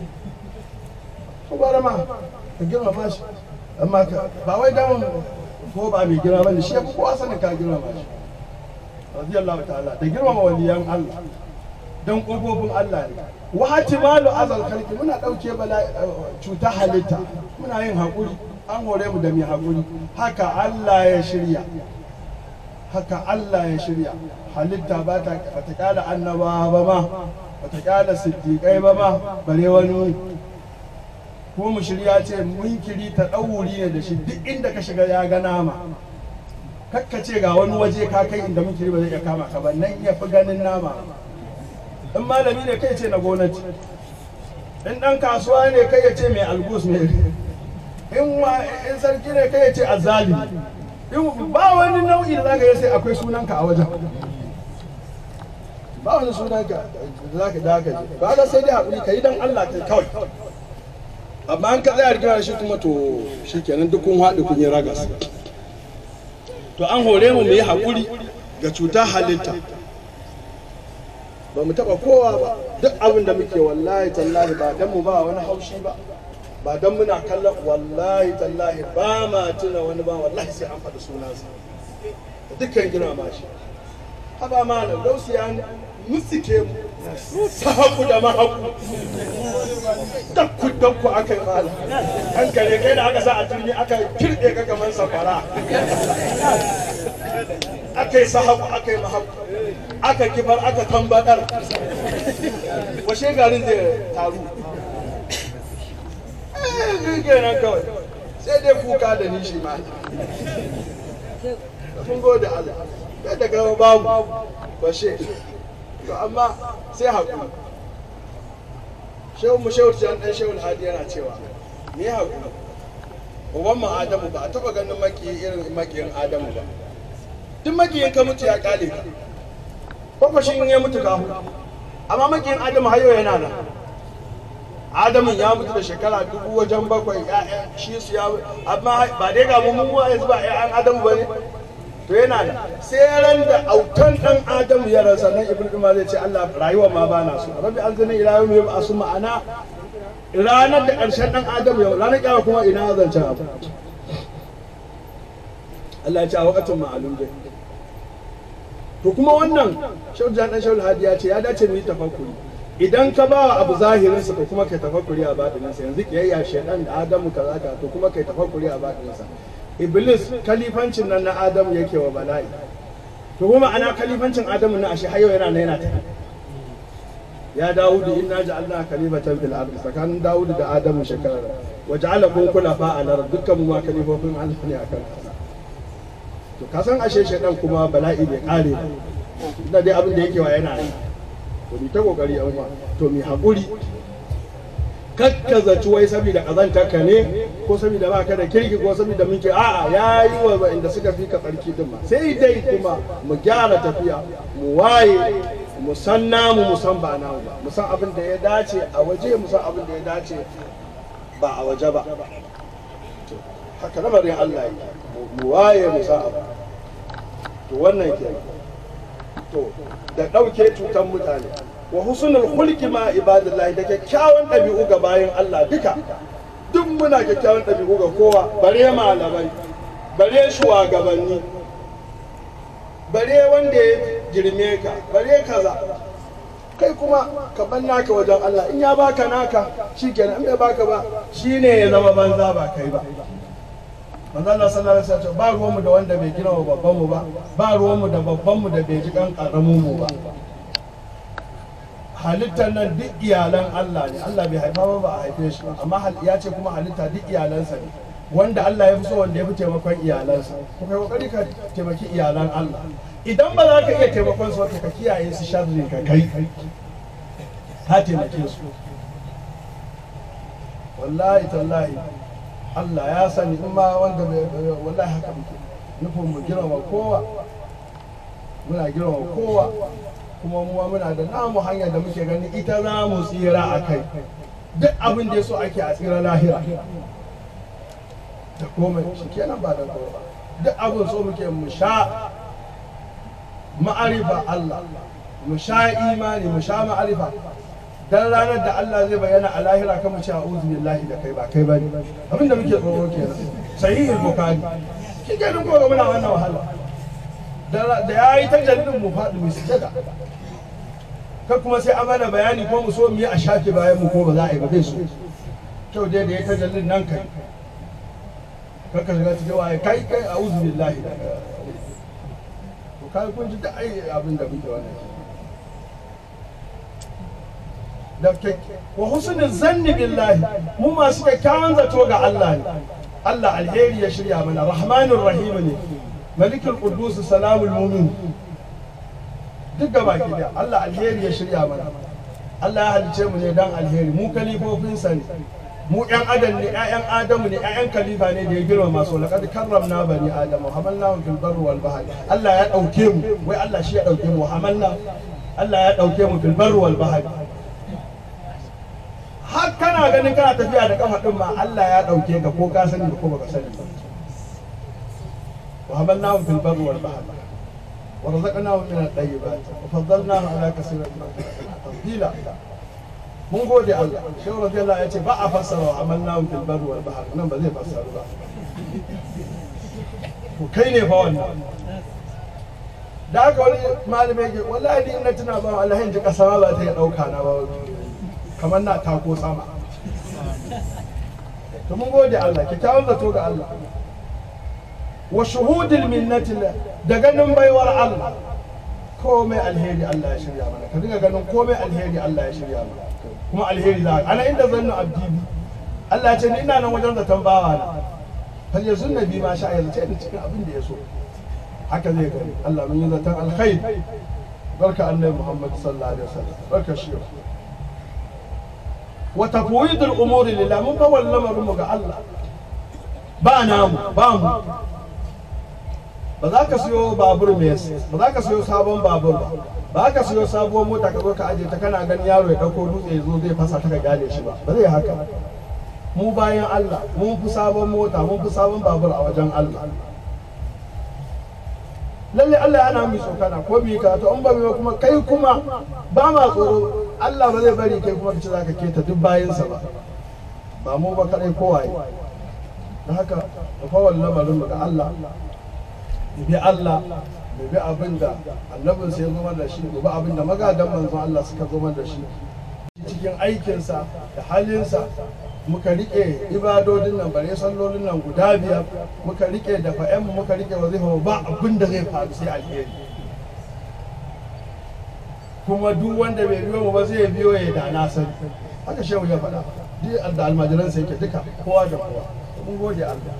ko bara ma ka girmama shi amma ka ba wai dan ko ba mai girma bane shi ya fi kowa sanin ka girmama shi radiyallahu ta'ala da girmama waliyan Allah dan kofofin Allah ne wa hatimalu azal khalqi muna dauke bala cuta halitta muna yin hakuri an hore mu da mai hakuri haka Allah ya shirya haka Allah ya shirya halitta ba ta bata kyala annabawa ba ma bata kyala siddiƙai ba ma bare wani ko mu shirya ce munkiri ta ɗauri ne da shi duk inda ka shiga ya ga nama kakka ce ga wani waje ka kai inda munkiri ba zai iya kama ka ba nan ya fi ganin nama in malami ne kai ce na gwamnati in ɗan kasuwa ne kai ya ce mai algus ne in in sarki ne kai ya ce azali in ba wani nau'i da zaka yi sai akwai sunanka a wajen ba wani sunanka da zaka daga ji ba da sai dai haƙuri ka yi don Allah kai kawai amma an ka tsaya rigima da shi kuma to shikenan duk kun haɗu kun yi ragas to an hore mu mu yi haƙuri ga cutar halitta ba mu taɓa kowa ba duk abin da muke wallahi tallahi ba dan mu ba wani haushi ba ba don muna kallon wallahi tallahi ba ma tuna wani ba wallahi sai an faɗi sunansa da dukkan gina ma shi haba ma na gausi ya mutsike mu sahaku da mahaku dakku dakku aka yi mala an kare kai da aka sa a turmi aka kirɗe ka kamar safara aka yi sahaku aka yi mahaku aka kifar aka tambadar washe garin zai taru kenan kawai sai dai kuka da nishi ma mun gode Allah sai da gaba babu bashe to amma sai haƙuri shehu mu shehu jan dan shehu hadi yana cewa me haƙuri uban mu adamu ba a taɓa ganin maki irin makiyin adamu ba duk makiyin ka mutu ya kale ka kwakwashin ya mutu ka amma makiyin adamu hayo yana nan adamun ya mutu da shekara dubu wajen bakwai ya'yan shi su ya amma ba dai ga mu mu yanzu ba ya'yan adamu bane to yana da sai ran da autan dan adamu ya rasa nan ibnu ma zai ce Allah rayuwa ma ba na so rabbi anzina ila yawmi yub'asu ma'ana ranar da karshen dan adamu yau ranar kyawa kuma ina zancen abu Allah ya ce a wakatin ma'alum dai to kuma wannan shaudu dan shaudu hadi ya ce ya dace mu yi tafakkuri idan ka ba abu zahirinsa to kuma kai tafakkuri a batininsa yanzu kiyayya shedan da adamu kaza ka to kuma kai tafakkuri a batininsa iblis kalifancin nan na adamu yake wa bala'i to kuma ana kalifancin adamu na ashe har yau yana nan yana ta ya dawudu inna ja'alna khalifatan fil ardi tsakanin dawudu da adamu shekara wa ja'alakum khulafa al ard dukkan mu ma kalifofin Allah ne akan kasa to kasan ashe shedan kuma bala'i bai kare ba da dai abin da yake wa yana nan to mi ta kokari yan uwa to mi haƙuri kakkazaci wai saboda kazantar ka ne ko saboda baka da kirki ko saboda muke a'a ya yi wa inda suka fi ka tsarki din ma sai dai kuma mu gyara tafiya mu waye mu san namu mu san ba namu ba mu san abin da ya dace a waje mu san abin da ya dace ba a waje ba haka lamarin Allah ya mu waye mu san abu to wannan kenan to da ɗauke cutar mutane wa husnul khulqi ma ibadillahi da kyakkyawan ɗabi'u ga bayan Allah duka duk muna kyakkyawan ɗabi'u ga kowa bare malamai bare shugabanni bare wanda ya girme ka bare kaza kai kuma ka ban naka wajen Allah in ya baka naka shikenan in bai baka ba shine ya zama banza ba kai ba manzo Allah sallallahu alaihi wasallam ba ruwanmu da wanda bai gina wa babban mu ba ba ruwanmu da babban mu da bai ji kan karamin mu ba halittar nan duk iyalan Allah ne Allah bai haifa ba ba a haife shi ba amma ya ce kuma halitta duk iyalansa ne wanda Allah ya fi so wanda ya fi taimakon iyalansa ko kai kokari ka taimaki iyalan Allah idan ba za ka iya taimakon su ka kiyaye su sharri ka kai ka taimake su wallahi tallahi Allah ya sani in ma wanda bai wallahi haka muke nufin mu girma kowa muna girma kowa kuma muwa muna da namu hanyar da muke gani ita za mu tsira a kai duk abin da ya so ake a tsira lahira da komai shi kenan ba da kowa ba duk abin so muke mu sha ma'arifa Allah mu sha imani mu sha ma'arifa dan ranar da Allah zai bayyana a lahira kan mu ce a'udhu billahi da kai ba kai bane abin da muke tsoro kenan sahihul bukhari shi kenan ko muna wannan wahala da ya yi ta jallin mu faɗi mu sujada ka kuma sai amana bayani ko mu so mu yi a shafe bayan mu ko ba za a yi ba zai so kyau dai da ya ta jallin nan kai ka ka shiga cikin waye kai kai a uzu billahi to kai kun ji da ai abin da muke wannan da wa husnul zanni billahi mu masu kyakkyawan zato ga Allah ne Allah alheri ya shirya mana rahmanur rahim ne malikul qudus salamul mumin duk gaba ki da Allah alheri ya shirya mana Allah ya halice mu ne dan alheri mu kalifofinsa ne mu ƴan adam ne ƴaƴan adamu ne ƴaƴan kalifa ne da ya girma masu laqad karramna bani adamu hamalnahum fil barri wal bahr Allah ya dauke mu wai Allah shi ya dauke mu hamalna Allah ya dauke mu fil barri wal bahr har kana ganin kana tafiya da kafa din ma Allah ya dauke ka ko ka sani ko baka sani ba وهملناهم في البر والبحر ورزقناهم من الطيبات وفضلناهم على كثير من تفضيلا mun gode Allah shi radiyallahu ya ce ba a fassara wa amalnahum fil barri wal bahr nan ba zai fassaru ba to kai ne fa wannan da haka wani malami yake wallahi ni ina tuna ba Allah in ji kasa ma ba ta yi dauka na ba kamar na tako sama to mun gode Allah kyakkyawan zato ga Allah wa shuhudil minnati da ganin baiwar Allah komai alheri Allah ya shirya mana ka dinga ganin komai alheri Allah ya shirya mana kuma alheri za ana inda zannu abdi bi Allah ya ce ni ina nan wajen zaton bawa na fa yazun nabi ma sha ya zace ni cikin abin da ya so haka zai gani Allah mun yi zaton alkhair barka annabi Muhammad sallallahu alaihi wasallam barka shi wa tafwidul umuri lillah mun fa wallama mu ga Allah ba namu ba mu ba za ka siyo babur mai ba za ka siyo sabon babur ba ba ka siyo sabuwar mota ka zo ka aje ta kana ganin yaro ya dauko dutse ya zo zai fasa ta ka gane shi ba ba zai haka mu bayan Allah mun fi sabon mota mun fi sabon babur a wajen Allah lalle Allah yana mu tsokana ko bi ka to in ba mu kuma kai kuma ba ma tsoro Allah ba zai bari kai kuma kace zaka keta duk bayansa ba ba mu ba kadai kowaye da haka da fawon lamarin ga Allah mu bi Allah mu bi abin da annabin sai ya zo da shi mu bi abin da magadan manzon Allah suka zo da shi cikin aikinsa da halinsa muka rike ibadodin nan bare sallolin nan guda biyar muka rike da fa'en muka rike wazifa ba abin da zai faru sai alheri kuma duk wanda bai biyo mu ba zai biyo ya da na sani haka shehu ya faɗa duk da almajiransa yake duka kowa da kowa mun gode Allah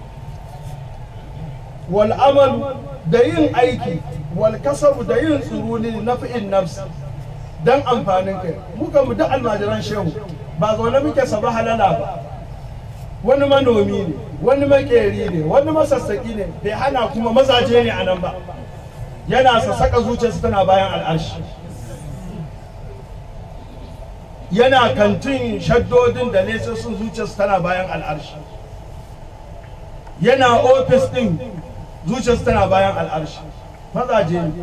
wal amal da yin aiki wal kasabu da yin tsuruni na fi'in nafsi dan amfanin kai muka mu da almajiran shehu ba zaune muke saba halala ba wani manomi ne wani makeri ne wani masassaki ne bai hana kuma mazaje ne a nan ba yana sassaka zuciyarsa tana bayan al'arshi yana kantin shaddodin da sun zuciyarsa tana bayan al'arshi yana ofis din zuciyarsa tana bayan al'arshi mazaje ne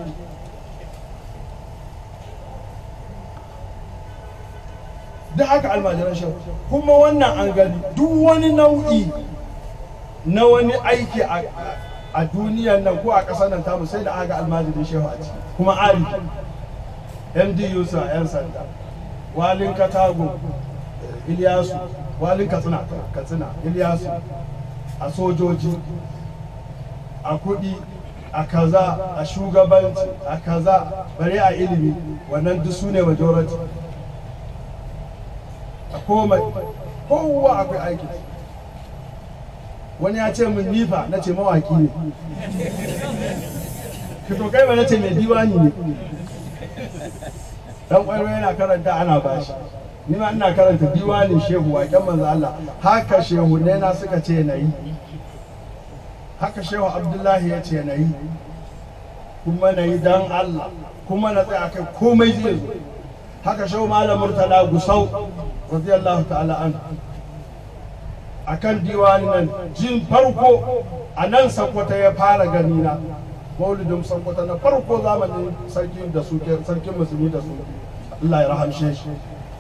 duk haka almajiran shehu kuma wannan an gani duk wani nau'i na wani aiki a duniyan nan ko a ƙasar nan tamu sai da aka almajirin shehu a ciki kuma ari md yusa 'yan sanda walin katago iliyasu walin katsina katsina iliyasu a sojoji a kudi a kaza a shugabanci a kaza bare a ilimi wannan duk su ne majority a komai kowa akwai aiki wani ya ce min nifa na ce mawaki ne fito kai ba na ce mai diwani ne dan ƙwaro yana karanta ana bashi ni ma ina karanta diwanin shehu waƙen manzo Allah haka shehu ne na suka ce na yi haka shehu abdullahi ya ce na yi kuma na yi dan Allah kuma na tsaya kai komai zai zo haka shehu malam murtala gusau radiyallahu ta'ala an akan diwanin nan jin farko a nan sakwata ya fara gani na maulidin sakwata na farko zamanin sarkin da suke sarkin musulmi da su Allah ya rahamshe shi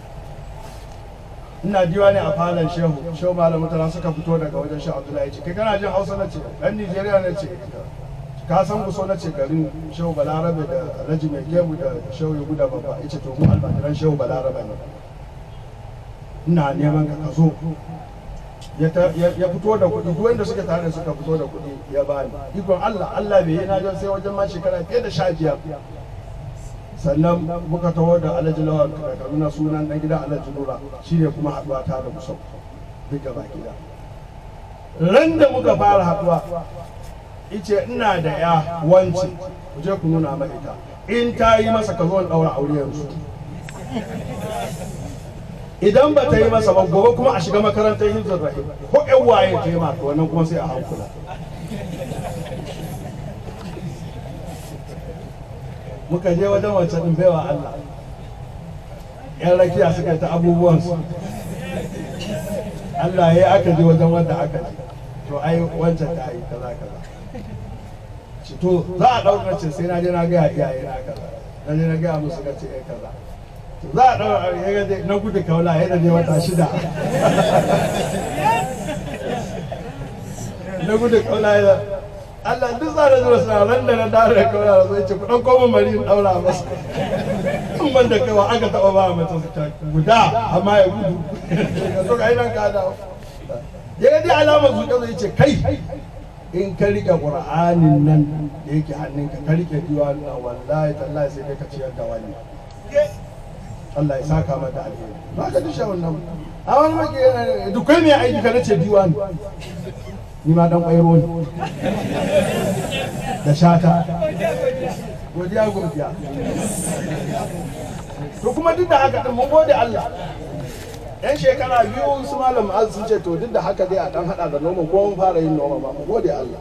ina diwani a falon shehu shehu malam mutala suka fito daga wajen shehu abdullahi ce kai kana jin hausa na ce ɗan nigeria na ce ka san kuso na ce garin shehu balarabe da alhaji mai gemu da shehu ya guda babba ya ce to mu almajiran shehu balarabe ne ina neman ka ka zo ya fito da kuɗi duk wanda suke tare suka fito da kuɗi ya bani ikon Allah Allah bai yi na jan sai wajen ma shekara fiye da sha biyar sannan muka taho da alhaji lawan da kaduna sunan dan gidan alhaji nura shine kuma haɗuwa ta da musau duk gaba gida ran da muka fara haɗuwa ice ina da ya wance ku je ku nuna mai ita in ta yi masa ka zo ɗaura aure yanzu idan ba ta yi masa ba gobe kuma a shiga makarantar hizar rahim ko yan waye ta yi maka wannan kuma sai a hankula muka je wajen wancan ɗin baiwa Allah yan rakiya suka yi ta abubuwansu Allah ya aka je wajen wanda aka je to ai wancan ta yi kaza kaza to za a ɗaukar ce sai na je na gaya iyaye na kaza na je na gaya musu ka ce kaza za a ɗaura ya ga na gudu kaula ya da ne wata shida na gudu kaula ya Allah duk za da zuwa suna ran da na dawo da kaula da zai ce ku ɗan koma mari in ɗaura masa in ban da kawa aka taɓa ba mace su ta guda amma ya gudu ka so ka yi nan ka dawo ya ga dai alamar zuƙa zai ce kai in ka riƙe ƙur'anin nan da yake hannunka ka riƙe diwani wallahi tallahi sai kai ka ciyar da wani Allah ya saka mata alheri ba ka dushe wannan a wani maki dukkan mai aiki ka nace diwani ni ma dan ƙwairo ne da shata godiya godiya to kuma duk da haka din mun gode Allah yan shekara biyu su malam az sun ce to duk da haka dai a dan hada da noma ko mun fara yin noma ba mu gode Allah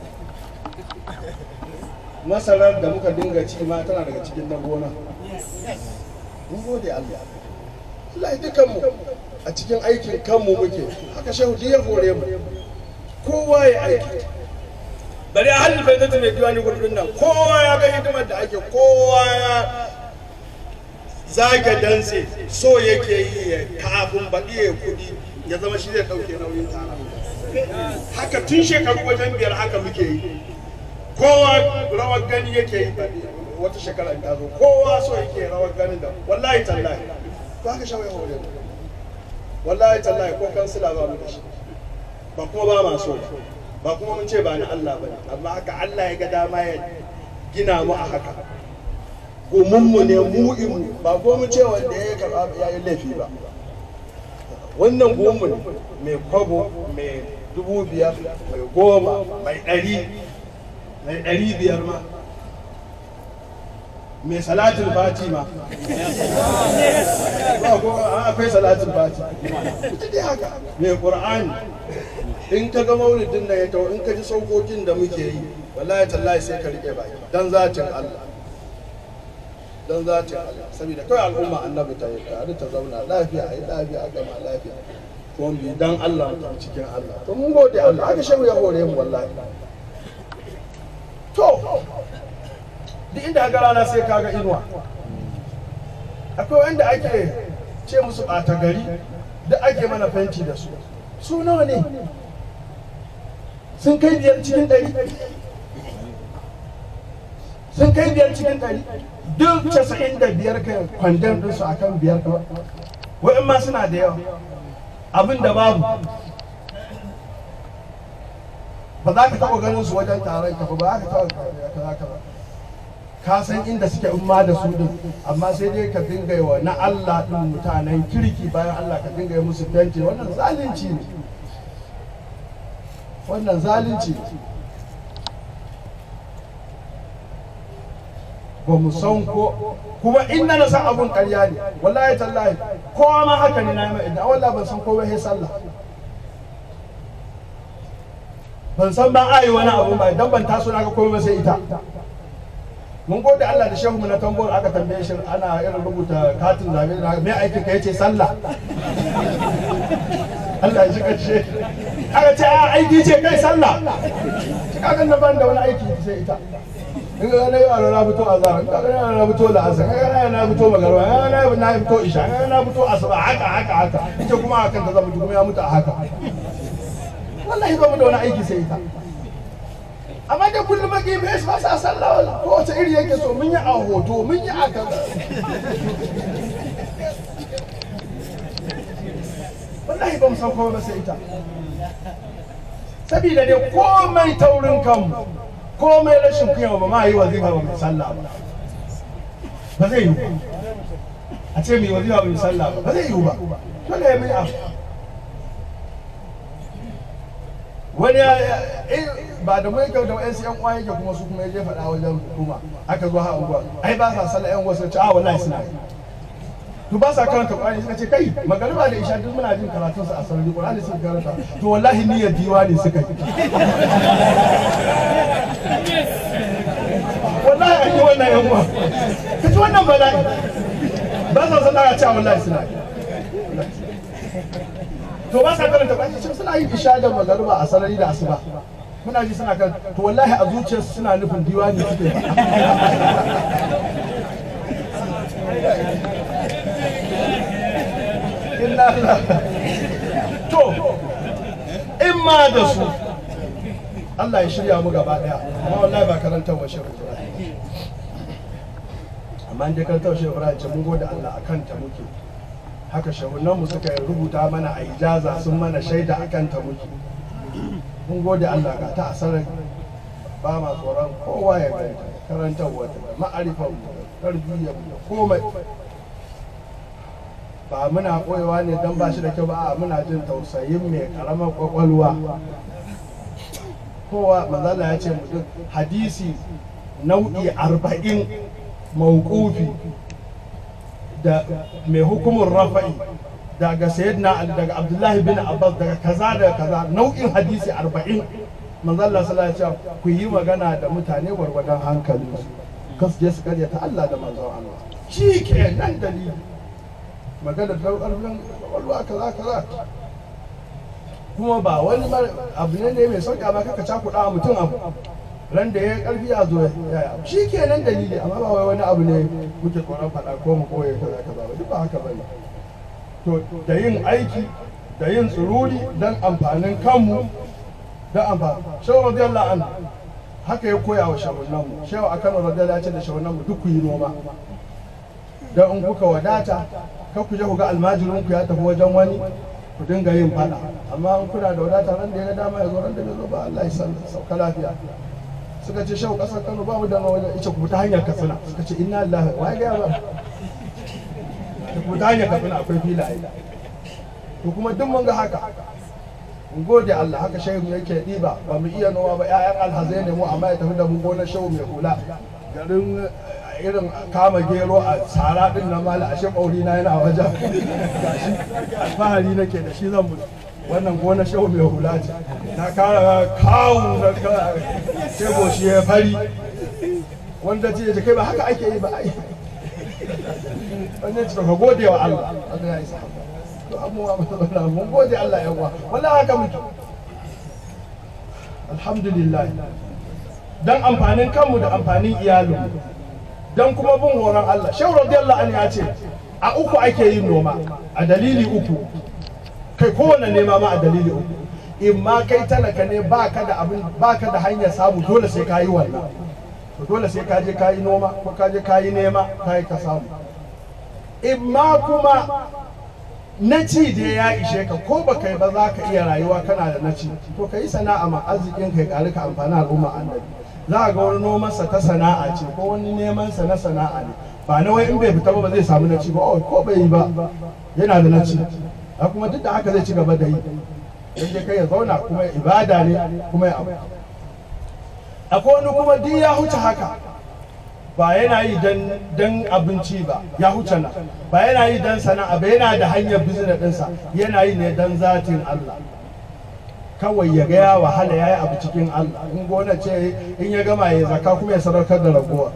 masarar da muka dinga ci ma tana daga cikin na gona mun gode Allah Allah dukan mu a cikin aikin kanmu muke haka shehu ya hore mu kowa ya aiki bari a halin faidatu mai diwani gudun nan kowa ya ga hidimar da ake kowa ya zage danse so yake yi ya kafin baɗi ya kuɗi ya zama shi zai ɗauke nauyin tara haka tun shekaru wajen biyar haka muke yi kowa rawar gani yake yi baɗi wata shekara ta zo kowa so yake rawar ganin da wallahi tallahi to haka shawai hore wallahi tallahi ko kansila ba mu da shi ba kuma ba ma so ba kuma mun ce ba ni Allah ba amma haka Allah ya ga dama ya gina mu a haka gomunmu ne mu imu ba ko mu ce wanda ya karɓa ya yi laifi ba wannan gomu ne mai kwabo mai dubu biyar mai goma mai ɗari mai ɗari biyar ma mai salatin fatima ba ko akwai salatin fatima ita dai haka mai qur'ani in ka ga maulidin nan ya tawo in ka ji saukokin da muke yi wallahi tallahi sai ka rike baki dan zatin Allah dan zatin Allah saboda kai al'umma annabi ta yi tare ta zauna lafiya ai lafiya gama lafiya ko bi dan Allah mutum cikin Allah to mun gode Allah haka shehu ya hore mu wallahi to duk inda ga rana sai kaga inuwa akwai wanda ake ce musu ɓata gari da ake mana fenti da su su nawa ne sun kai biyar cikin ɗari sun kai biyar cikin ɗari duk casa'in da biyar kai kwandon ɗinsu a kan biyar kawai wa'in ma suna da yawa abin da babu ba za ka taɓa ganin su wajen taron ka ba ba za ka taɓa kaza kaza ka san inda suke umma da su din amma sai dai ka dinga yi wa na Allah din mutanen kirki bayan Allah ka dinga yi musu fenti wannan zalunci ne wannan zalunci ne ba mu san ko kuma in na san abun ƙarya ne wallahi tallahi kowa ma haka ne na yi idan wallahi ban san komai sai sallah ban san ba a yi wani abu ba idan ban taso na ga komai ba sai ita mun gode Allah da shehu mu na tambor aka tambaye shi ana irin rubuta katin zabe da me aikin ka yace sallah Allah ya shiga ce aka ce a aiki ce kai sallah kaga na ban da wani aiki sai ita in ga na yi wa na fito azhar in ga na na fito la'asar in ga na fito magarba in ga na fito isha in ga na fito asuba haka haka haka ita kuma hakan ta zama kuma ya mutu a haka wallahi ba mu da wani aiki sai ita amma da kullum maki bai ba sa sallah wala ko wace iri yake so mun yi a hoto mun yi a kaza wallahi ba mu san komai ba sai ita sabida ne komai taurin kanmu komai rashin kunya ba ma yi wazifa ba mai sallah ba ba zai yi a ce mai wazifa ba mai sallah ba ba zai yi ba dole ya mai abu wani ya ba da mai kyau da wa'yansu yan uwa yake kuma su kuma ya je faɗa wajen hukuma aka zo ha unguwa ai ba sa sallah yan wasu ce a wallahi suna yi to ba sa karanta Qur'ani suka ce kai magariba da isha duk muna jin karatun sa a sarari Qur'ani suka karanta to wallahi niyyar diwani suka yi wallahi an yi wannan yan uwa ka ci wannan bala'i ba sa sallah a ce wallahi suna yi to ba sa karanta Qur'ani ce suna yin isha da magariba a sarari da asuba muna ji suna kan to wallahi a zuciyarsu suna nufin diwani suke inna to in ma da su Allah ya shirya mu gaba daya amma wallahi ba karantar wa shehu Ibrahim amma in dai karantar wa shehu Ibrahim ce mun gode Allah akan ta muke haka shehunan mu suka rubuta mana a ijaza sun mana shaida akan ta muke mun gode Allah ga ta asarar ba ma tsoron kowa ya ganta karantar wata da ma'arifan mu da tarbiyyar mu da komai ba muna koyewa ne don ba shi da kyau ba a muna jin tausayin mai karamar kwakwalwa kowa manzala ya ce mutum hadisi nau'i arba'in mawqufi da mai hukumin rafa'i daga sayyidina ali daga abdullahi bin abbas daga kaza daga kaza nau'in hadisi arba'in manzala sallallahu alaihi wasallam ku yi magana da mutane gwargwadon hankalinsu kas je su karyata Allah da manzon Allah shi ke nan dalili magana ta ƙarfin ƙwaƙwalwa kaza kaza kuma ba wani abu ne ne mai sauƙi amma kaka cakuɗa mutum abu ran da ya ƙarfi ya zo ya shi ke nan dalili amma ba wai wani abu ne muke koran faɗa ko mu koye kaza kaza ba duk ba haka bane to da yin aiki da yin tsururi don amfanin kanmu don amfani shehu radiyallahu anhu haka ya koya wa shahunanmu shehu a kano radiyallahu ya ce da shahunanmu duk ku yi noma don in kuka wadata kan ku je ku ga almajirin ku ya tafi wajen wani ku dinga yin fada amma in kuna da wadata ran da ya ga dama ya zo ran da bai zo ba Allah ya san sauka lafiya suka ce shau kasar Kano ba mu da wajen ita ku ta hanyar Katsina suka ce inna lillahi wa ga ba ku ta hanyar Katsina akwai filaye to kuma duk mun ga haka mun gode Allah haka shehu yake diba ba mu iya noma ba ƴaƴan alhazai ne mu amma ya tafi da mu gonar shehu mai hula garin irin kama gero a tsara din na mala ashe ɓauri na yana wajen gashi alfahari nake da shi zan mutu wannan gona shehu mai hula ce ta kara kawo da kego shi ya fari wanda ce ya kai ba haka ake yi ba ai wannan ce ka gode wa Allah Allah ya isa to amma mun gode Allah yawa wallahi haka muke alhamdulillah dan amfanin kanmu da amfanin iyalinmu don kuma bin horon Allah shehu radiyallahu anhu ya ce a uku ake yin noma a dalili uku kai kowane nema ma a dalili uku in ma kai talaka ne baka da abin baka da hanyar samu dole sai ka yi wannan to dole sai ka je ka yi noma ko ka je ka yi nema ka yi ka samu imma kuma na ci da ya ishe ka ko ba kai ba za ka iya rayuwa kana da na ci to ka yi sana'a ma arzikin kai ƙari ka amfani al'umma annabi za a ga wani nomansa ta sana'a ce ko wani nemansa na sana'a ne ba na wai in bai fita ba ba zai samu na ci ba oh, ko bai yi ba yana da na ci a kuma duk da haka zai ci gaba da yi dan dai kai ya zauna kuma ibada ne kuma ya abu akwai wani kuma duk ya huce haka ba yana yi dan abinci ba ya huce nan ba yana yi dan sana'a ba yana da hanyar bizina ɗinsa yana yi ne dan zatin Allah kawai ya ga ya wahala ya yi abu cikin Allah in gona ce in ya gama ya zaka kuma ya sadaukar da ragowa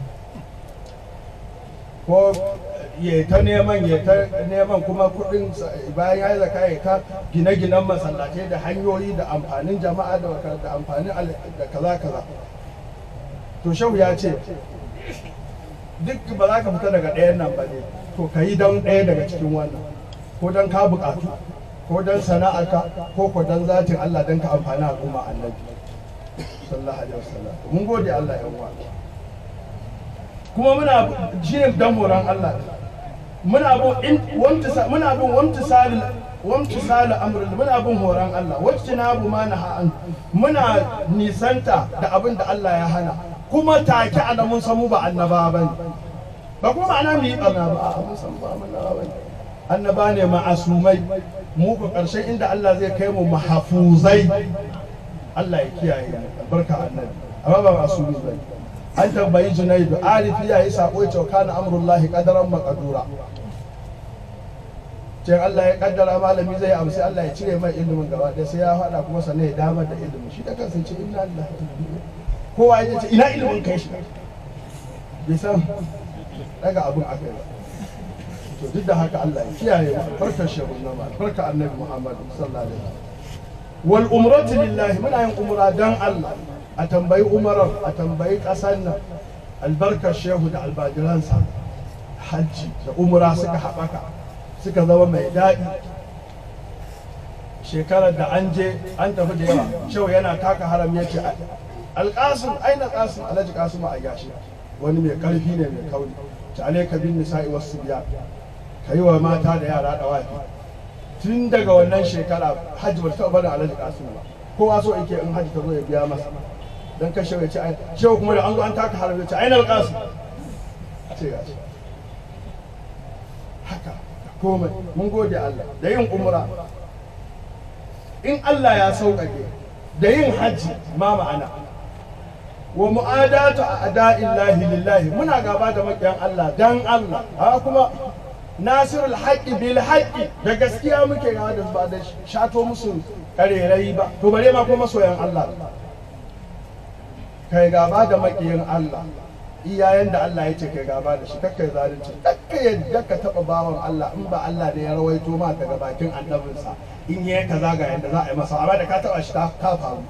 ko ya ta neman ya ta neman kuma kudin bayan ya yi zaka ya ta gine-ginen masallatai da hanyoyi da amfanin jama'a da amfanin da kaza kaza to shehu ya ce duk ba za ka fita daga ɗayan nan ba ne to ka yi don ɗaya daga cikin wannan ko don ka buƙatu ko don sana'arka ko ko don zatin Allah don ka amfani al'umma annabi sallallahu alaihi wasallam mun gode Allah ya uwa kuma muna shi ne dan horon Allah muna bin wamtisa muna bin wamtisal wamtisal amr muna bin horon Allah wacce na bu ma na muna nisanta da abin da Allah ya hana kuma take ana mun samu ba annaba bane ba kuma ma'ana mu yi barna ba mun san ba annaba bane annaba ne ma'asumai mu ku ƙarshen inda Allah zai kai mu mahafuzai Allah ya kiyaye barka annabi amma ba masu ba an tambayi junaidu arifi ya yi sako ya kana amrullahi qadaran maqdura ce Allah ya kaddara malami zai amsa Allah ya cire mai ilimin gaba da sai ya faɗa kuma sannan ya damar da ilimin shi da kansa ce inna lillahi kowa ya ce ina ilimin kai shi bai san daga abun akai ba to duk da haka Allah ya kiyaye mu farkar shehu na ma farkar annabi Muhammad sallallahu alaihi wasallam wal umratu lillahi muna yin umra dan Allah a tambayi umarar a tambayi kasar nan albarkar shehu da albajiransa hajji da umra suka haɓaka suka zama mai daɗi shekarar da an je an tafi da yawa shehu yana taka haram ya ce alƙasim aina ƙasim alhaji ƙasim a gashi wani mai ƙarfi ne mai kauri ta alaika bin nisa'i wasu biya ka yi wa mata da yara da wafi tun daga wannan shekara hajji bata taɓa barin alhaji kasim ba kowa so yake in hajji ta zo ya biya masa dan kashe ya ce ai shehu kuma da an zo an taka haram ya ce ai na kasim ce ga shi haka komai mun gode Allah da yin umra in Allah ya sauƙaƙe da yin hajji ma ma'ana wa mu'adatu a ada'illahi lillahi muna gaba da maƙiyan Allah dan Allah ha kuma nasirul haqqi bil haqqi da gaskiya muke gaba da ba da shato musu karerai ba to bare ma kuma soyan Allah kai gaba da maƙiyin Allah iyayen da Allah ya ce kai gaba da shi kakkai zalunci kakka yadda ka taba bawan Allah in ba Allah da ya rawaito ma daga bakin annabinsa in yi kaza ga yadda za a yi masa amma da ka taba shi ta faru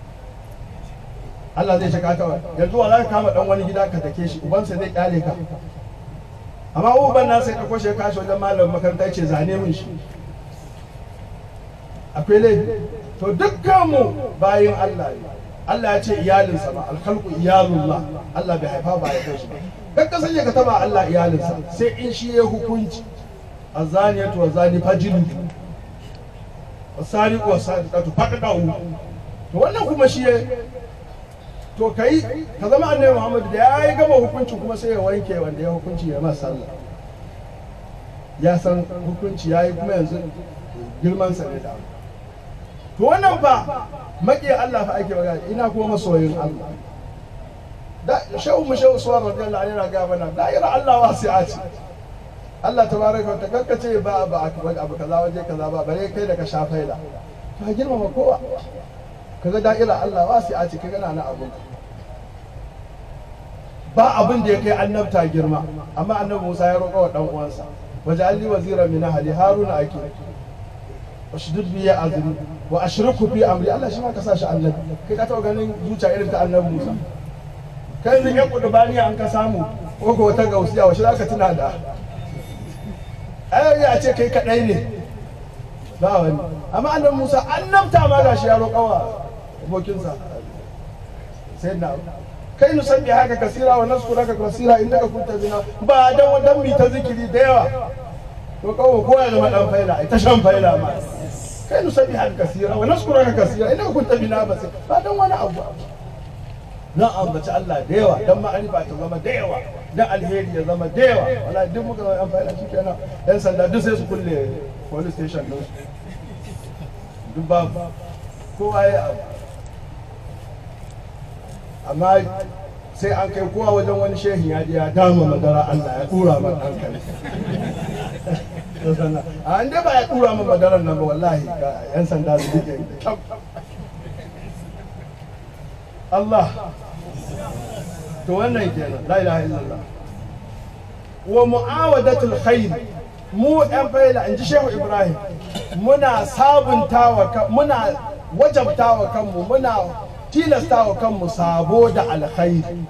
Allah zai ce ka taba yanzu wa za ka kama dan wani gida ka take shi ubansa zai kyale ka amma uban na sai ɗauko shi kashi wajen malamin makaranta ya ce zane min shi akwai laifi to dukkanmu bayin Allah ne Allah ya ce iyalinsa ba alkhalqu iyalullah Allah bai haifa ba ya shi ba kan ka sanya ka taba Allah iyalinsa sai in shi ya hukunci azaniyatu wa zani fajilu wasariqu wasariqatu faqadu to wannan kuma shi ya to kai ka zama annabi Muhammad da ya yi gama hukunci kuma sai ya wanke wanda ya hukunci ya masa sallah ya san hukunci ya yi kuma yanzu girman sa ne da to wannan fa maƙiya Allah fa ake magana ina kuma masoyin Allah da shehu mu shehu suwar radiyallahu anhu yana ga mana da'ira Allah wasi'a ce Allah tabaraka wa ta'ala ce ba ba abu kaza waje kaza ba bare kai da ka sha faila to girmama kowa kaga da'ira Allah wasi'a ce kaga na abun ba abin da ya kai annabta girma amma annabi Musa ya roƙa wa dan uwansa waje alli wazira min ahli haruna ake washdud bi ya azri wa ashriku fi amri Allah shi ma ka sa shi annabi kai ka taɓa ganin zuciya irin ta annabi Musa kai ne ya kudu bani an ka samu ko ko wata gausiya wace za ka tuna da ai ya ce kai kadai ne ba wani amma annabi Musa annabta ma gashi ya roƙa wa abokinsa sai na kai nusabbi haka kasira wa naskuraka kasira innaka kunta bina ba dan wadan mi ta zikiri da yawa to kawo ko ya zama dan faila ai ta shan faila ma kai nusabbi haka kasira wa naskuraka kasira innaka kunta bina ba sai ba dan wani abu na ambaci Allah da yawa dan ma'arifa ta zama da yawa dan alheri ya zama da yawa wala duk muka zama yan faila shikenan yan sanda duk sai su kulle police station din su duk babu kowa ya abu amma sai an kai kowa wajen wani shehi ya ji ya dama madara Allah ya tura man hankali a an dai ba ya tura man madaran nan ba wallahi ga yan sanda su rike kyau Allah to wannan kenan la ilaha illallah wa mu'awadatul khair mu ɗan faila in ji shehu ibrahim muna sabuntawa muna wajabtawa kanmu muna tilastawa kanmu sabo da alkhairi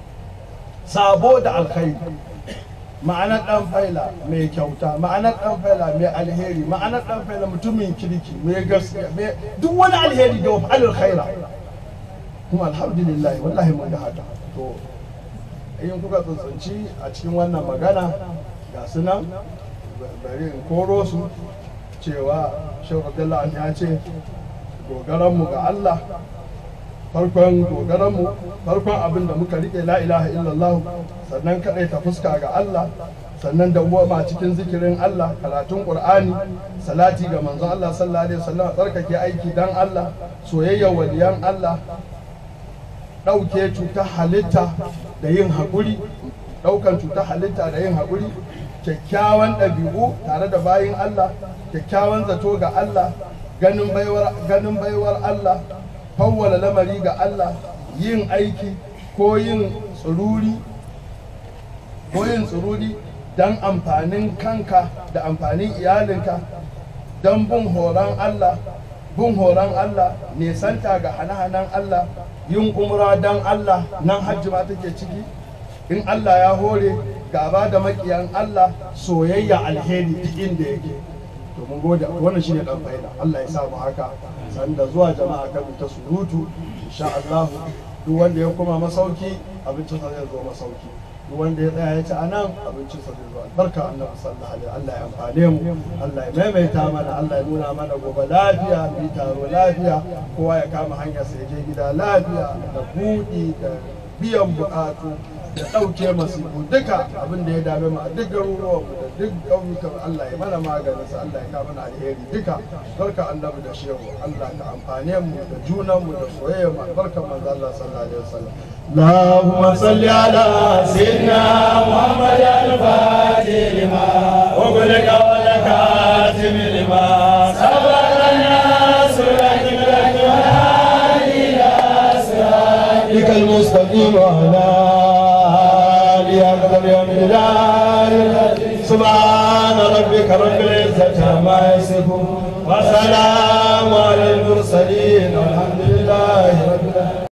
sabo da alkhairi ma'anar ɗan faila mai kyauta ma'anar ɗan faila mai alheri ma'anar ɗan faila mutumin kirki mai gaskiya duk wani alheri da wa alkhaira kuma alhamdulillah wallahi mun da haka to in kuka tsuntsunci a cikin wannan magana ga su nan bari in koro su cewa shehu abdullahi ya ce dogaranmu ga Allah farkon dogaranmu farkon abin da muka rike la ilaha illallah sannan kaɗai ta fuska ga Allah sannan da ma cikin zikirin Allah karatun Qur'ani salati ga manzon Allah sallallahu alaihi wasallam tsarkake aiki dan Allah soyayya waliyan Allah ɗauke cutar halitta da yin haƙuri ɗaukan cutar halitta da yin haƙuri kyakkyawan ɗabi'u tare da bayin Allah kyakkyawan zato ga Allah ganin baiwar ganin baiwar Allah fawwala lamari ga Allah yin aiki ko yin tsururi ko yin tsururi don amfanin kanka da amfanin iyalinka don bin horon Allah bin horon Allah nesanta ga hane-hanen Allah yin umra don Allah nan hajji ma take ciki in Allah ya hore gaba da makiyan Allah soyayya alheri duk inda yake to mun gode wannan shine dan faida Allah ya sa mu haka sanda zuwa jama'a kan ta surutu insha Allah duk wanda ya koma masauki abincin sa zai zo masauki duk wanda ya tsaya ya ci anan abincin sa zai zo albarka annabi sallallahu alaihi Allah ya amfane mu Allah ya maimaita mana Allah ya nuna mana gobe lafiya mu taro lafiya kowa ya kama hanyar sa ya je gida lafiya da buɗi da biyan buƙatu da ɗauke masifu duka abin da ya dame mu a duk garuruwanmu da duk ƙauyukan Allah ya mana maganin sa Allah ya kawo mana alheri duka barka annabi da shehu Allah ka amfane mu da junan mu da soyayya mu barka manzo Allah sallallahu alaihi wasallam اللهم صل على سيدنا محمد الفاتح لما وغلق والكاتم لما سبق الناس لك لك والهادي الى صراطك المستقيم وعلى قدر يوم سبحان ربك رب العزة عما يصفون وسلام على المرسلين والحمد لله رب العالمين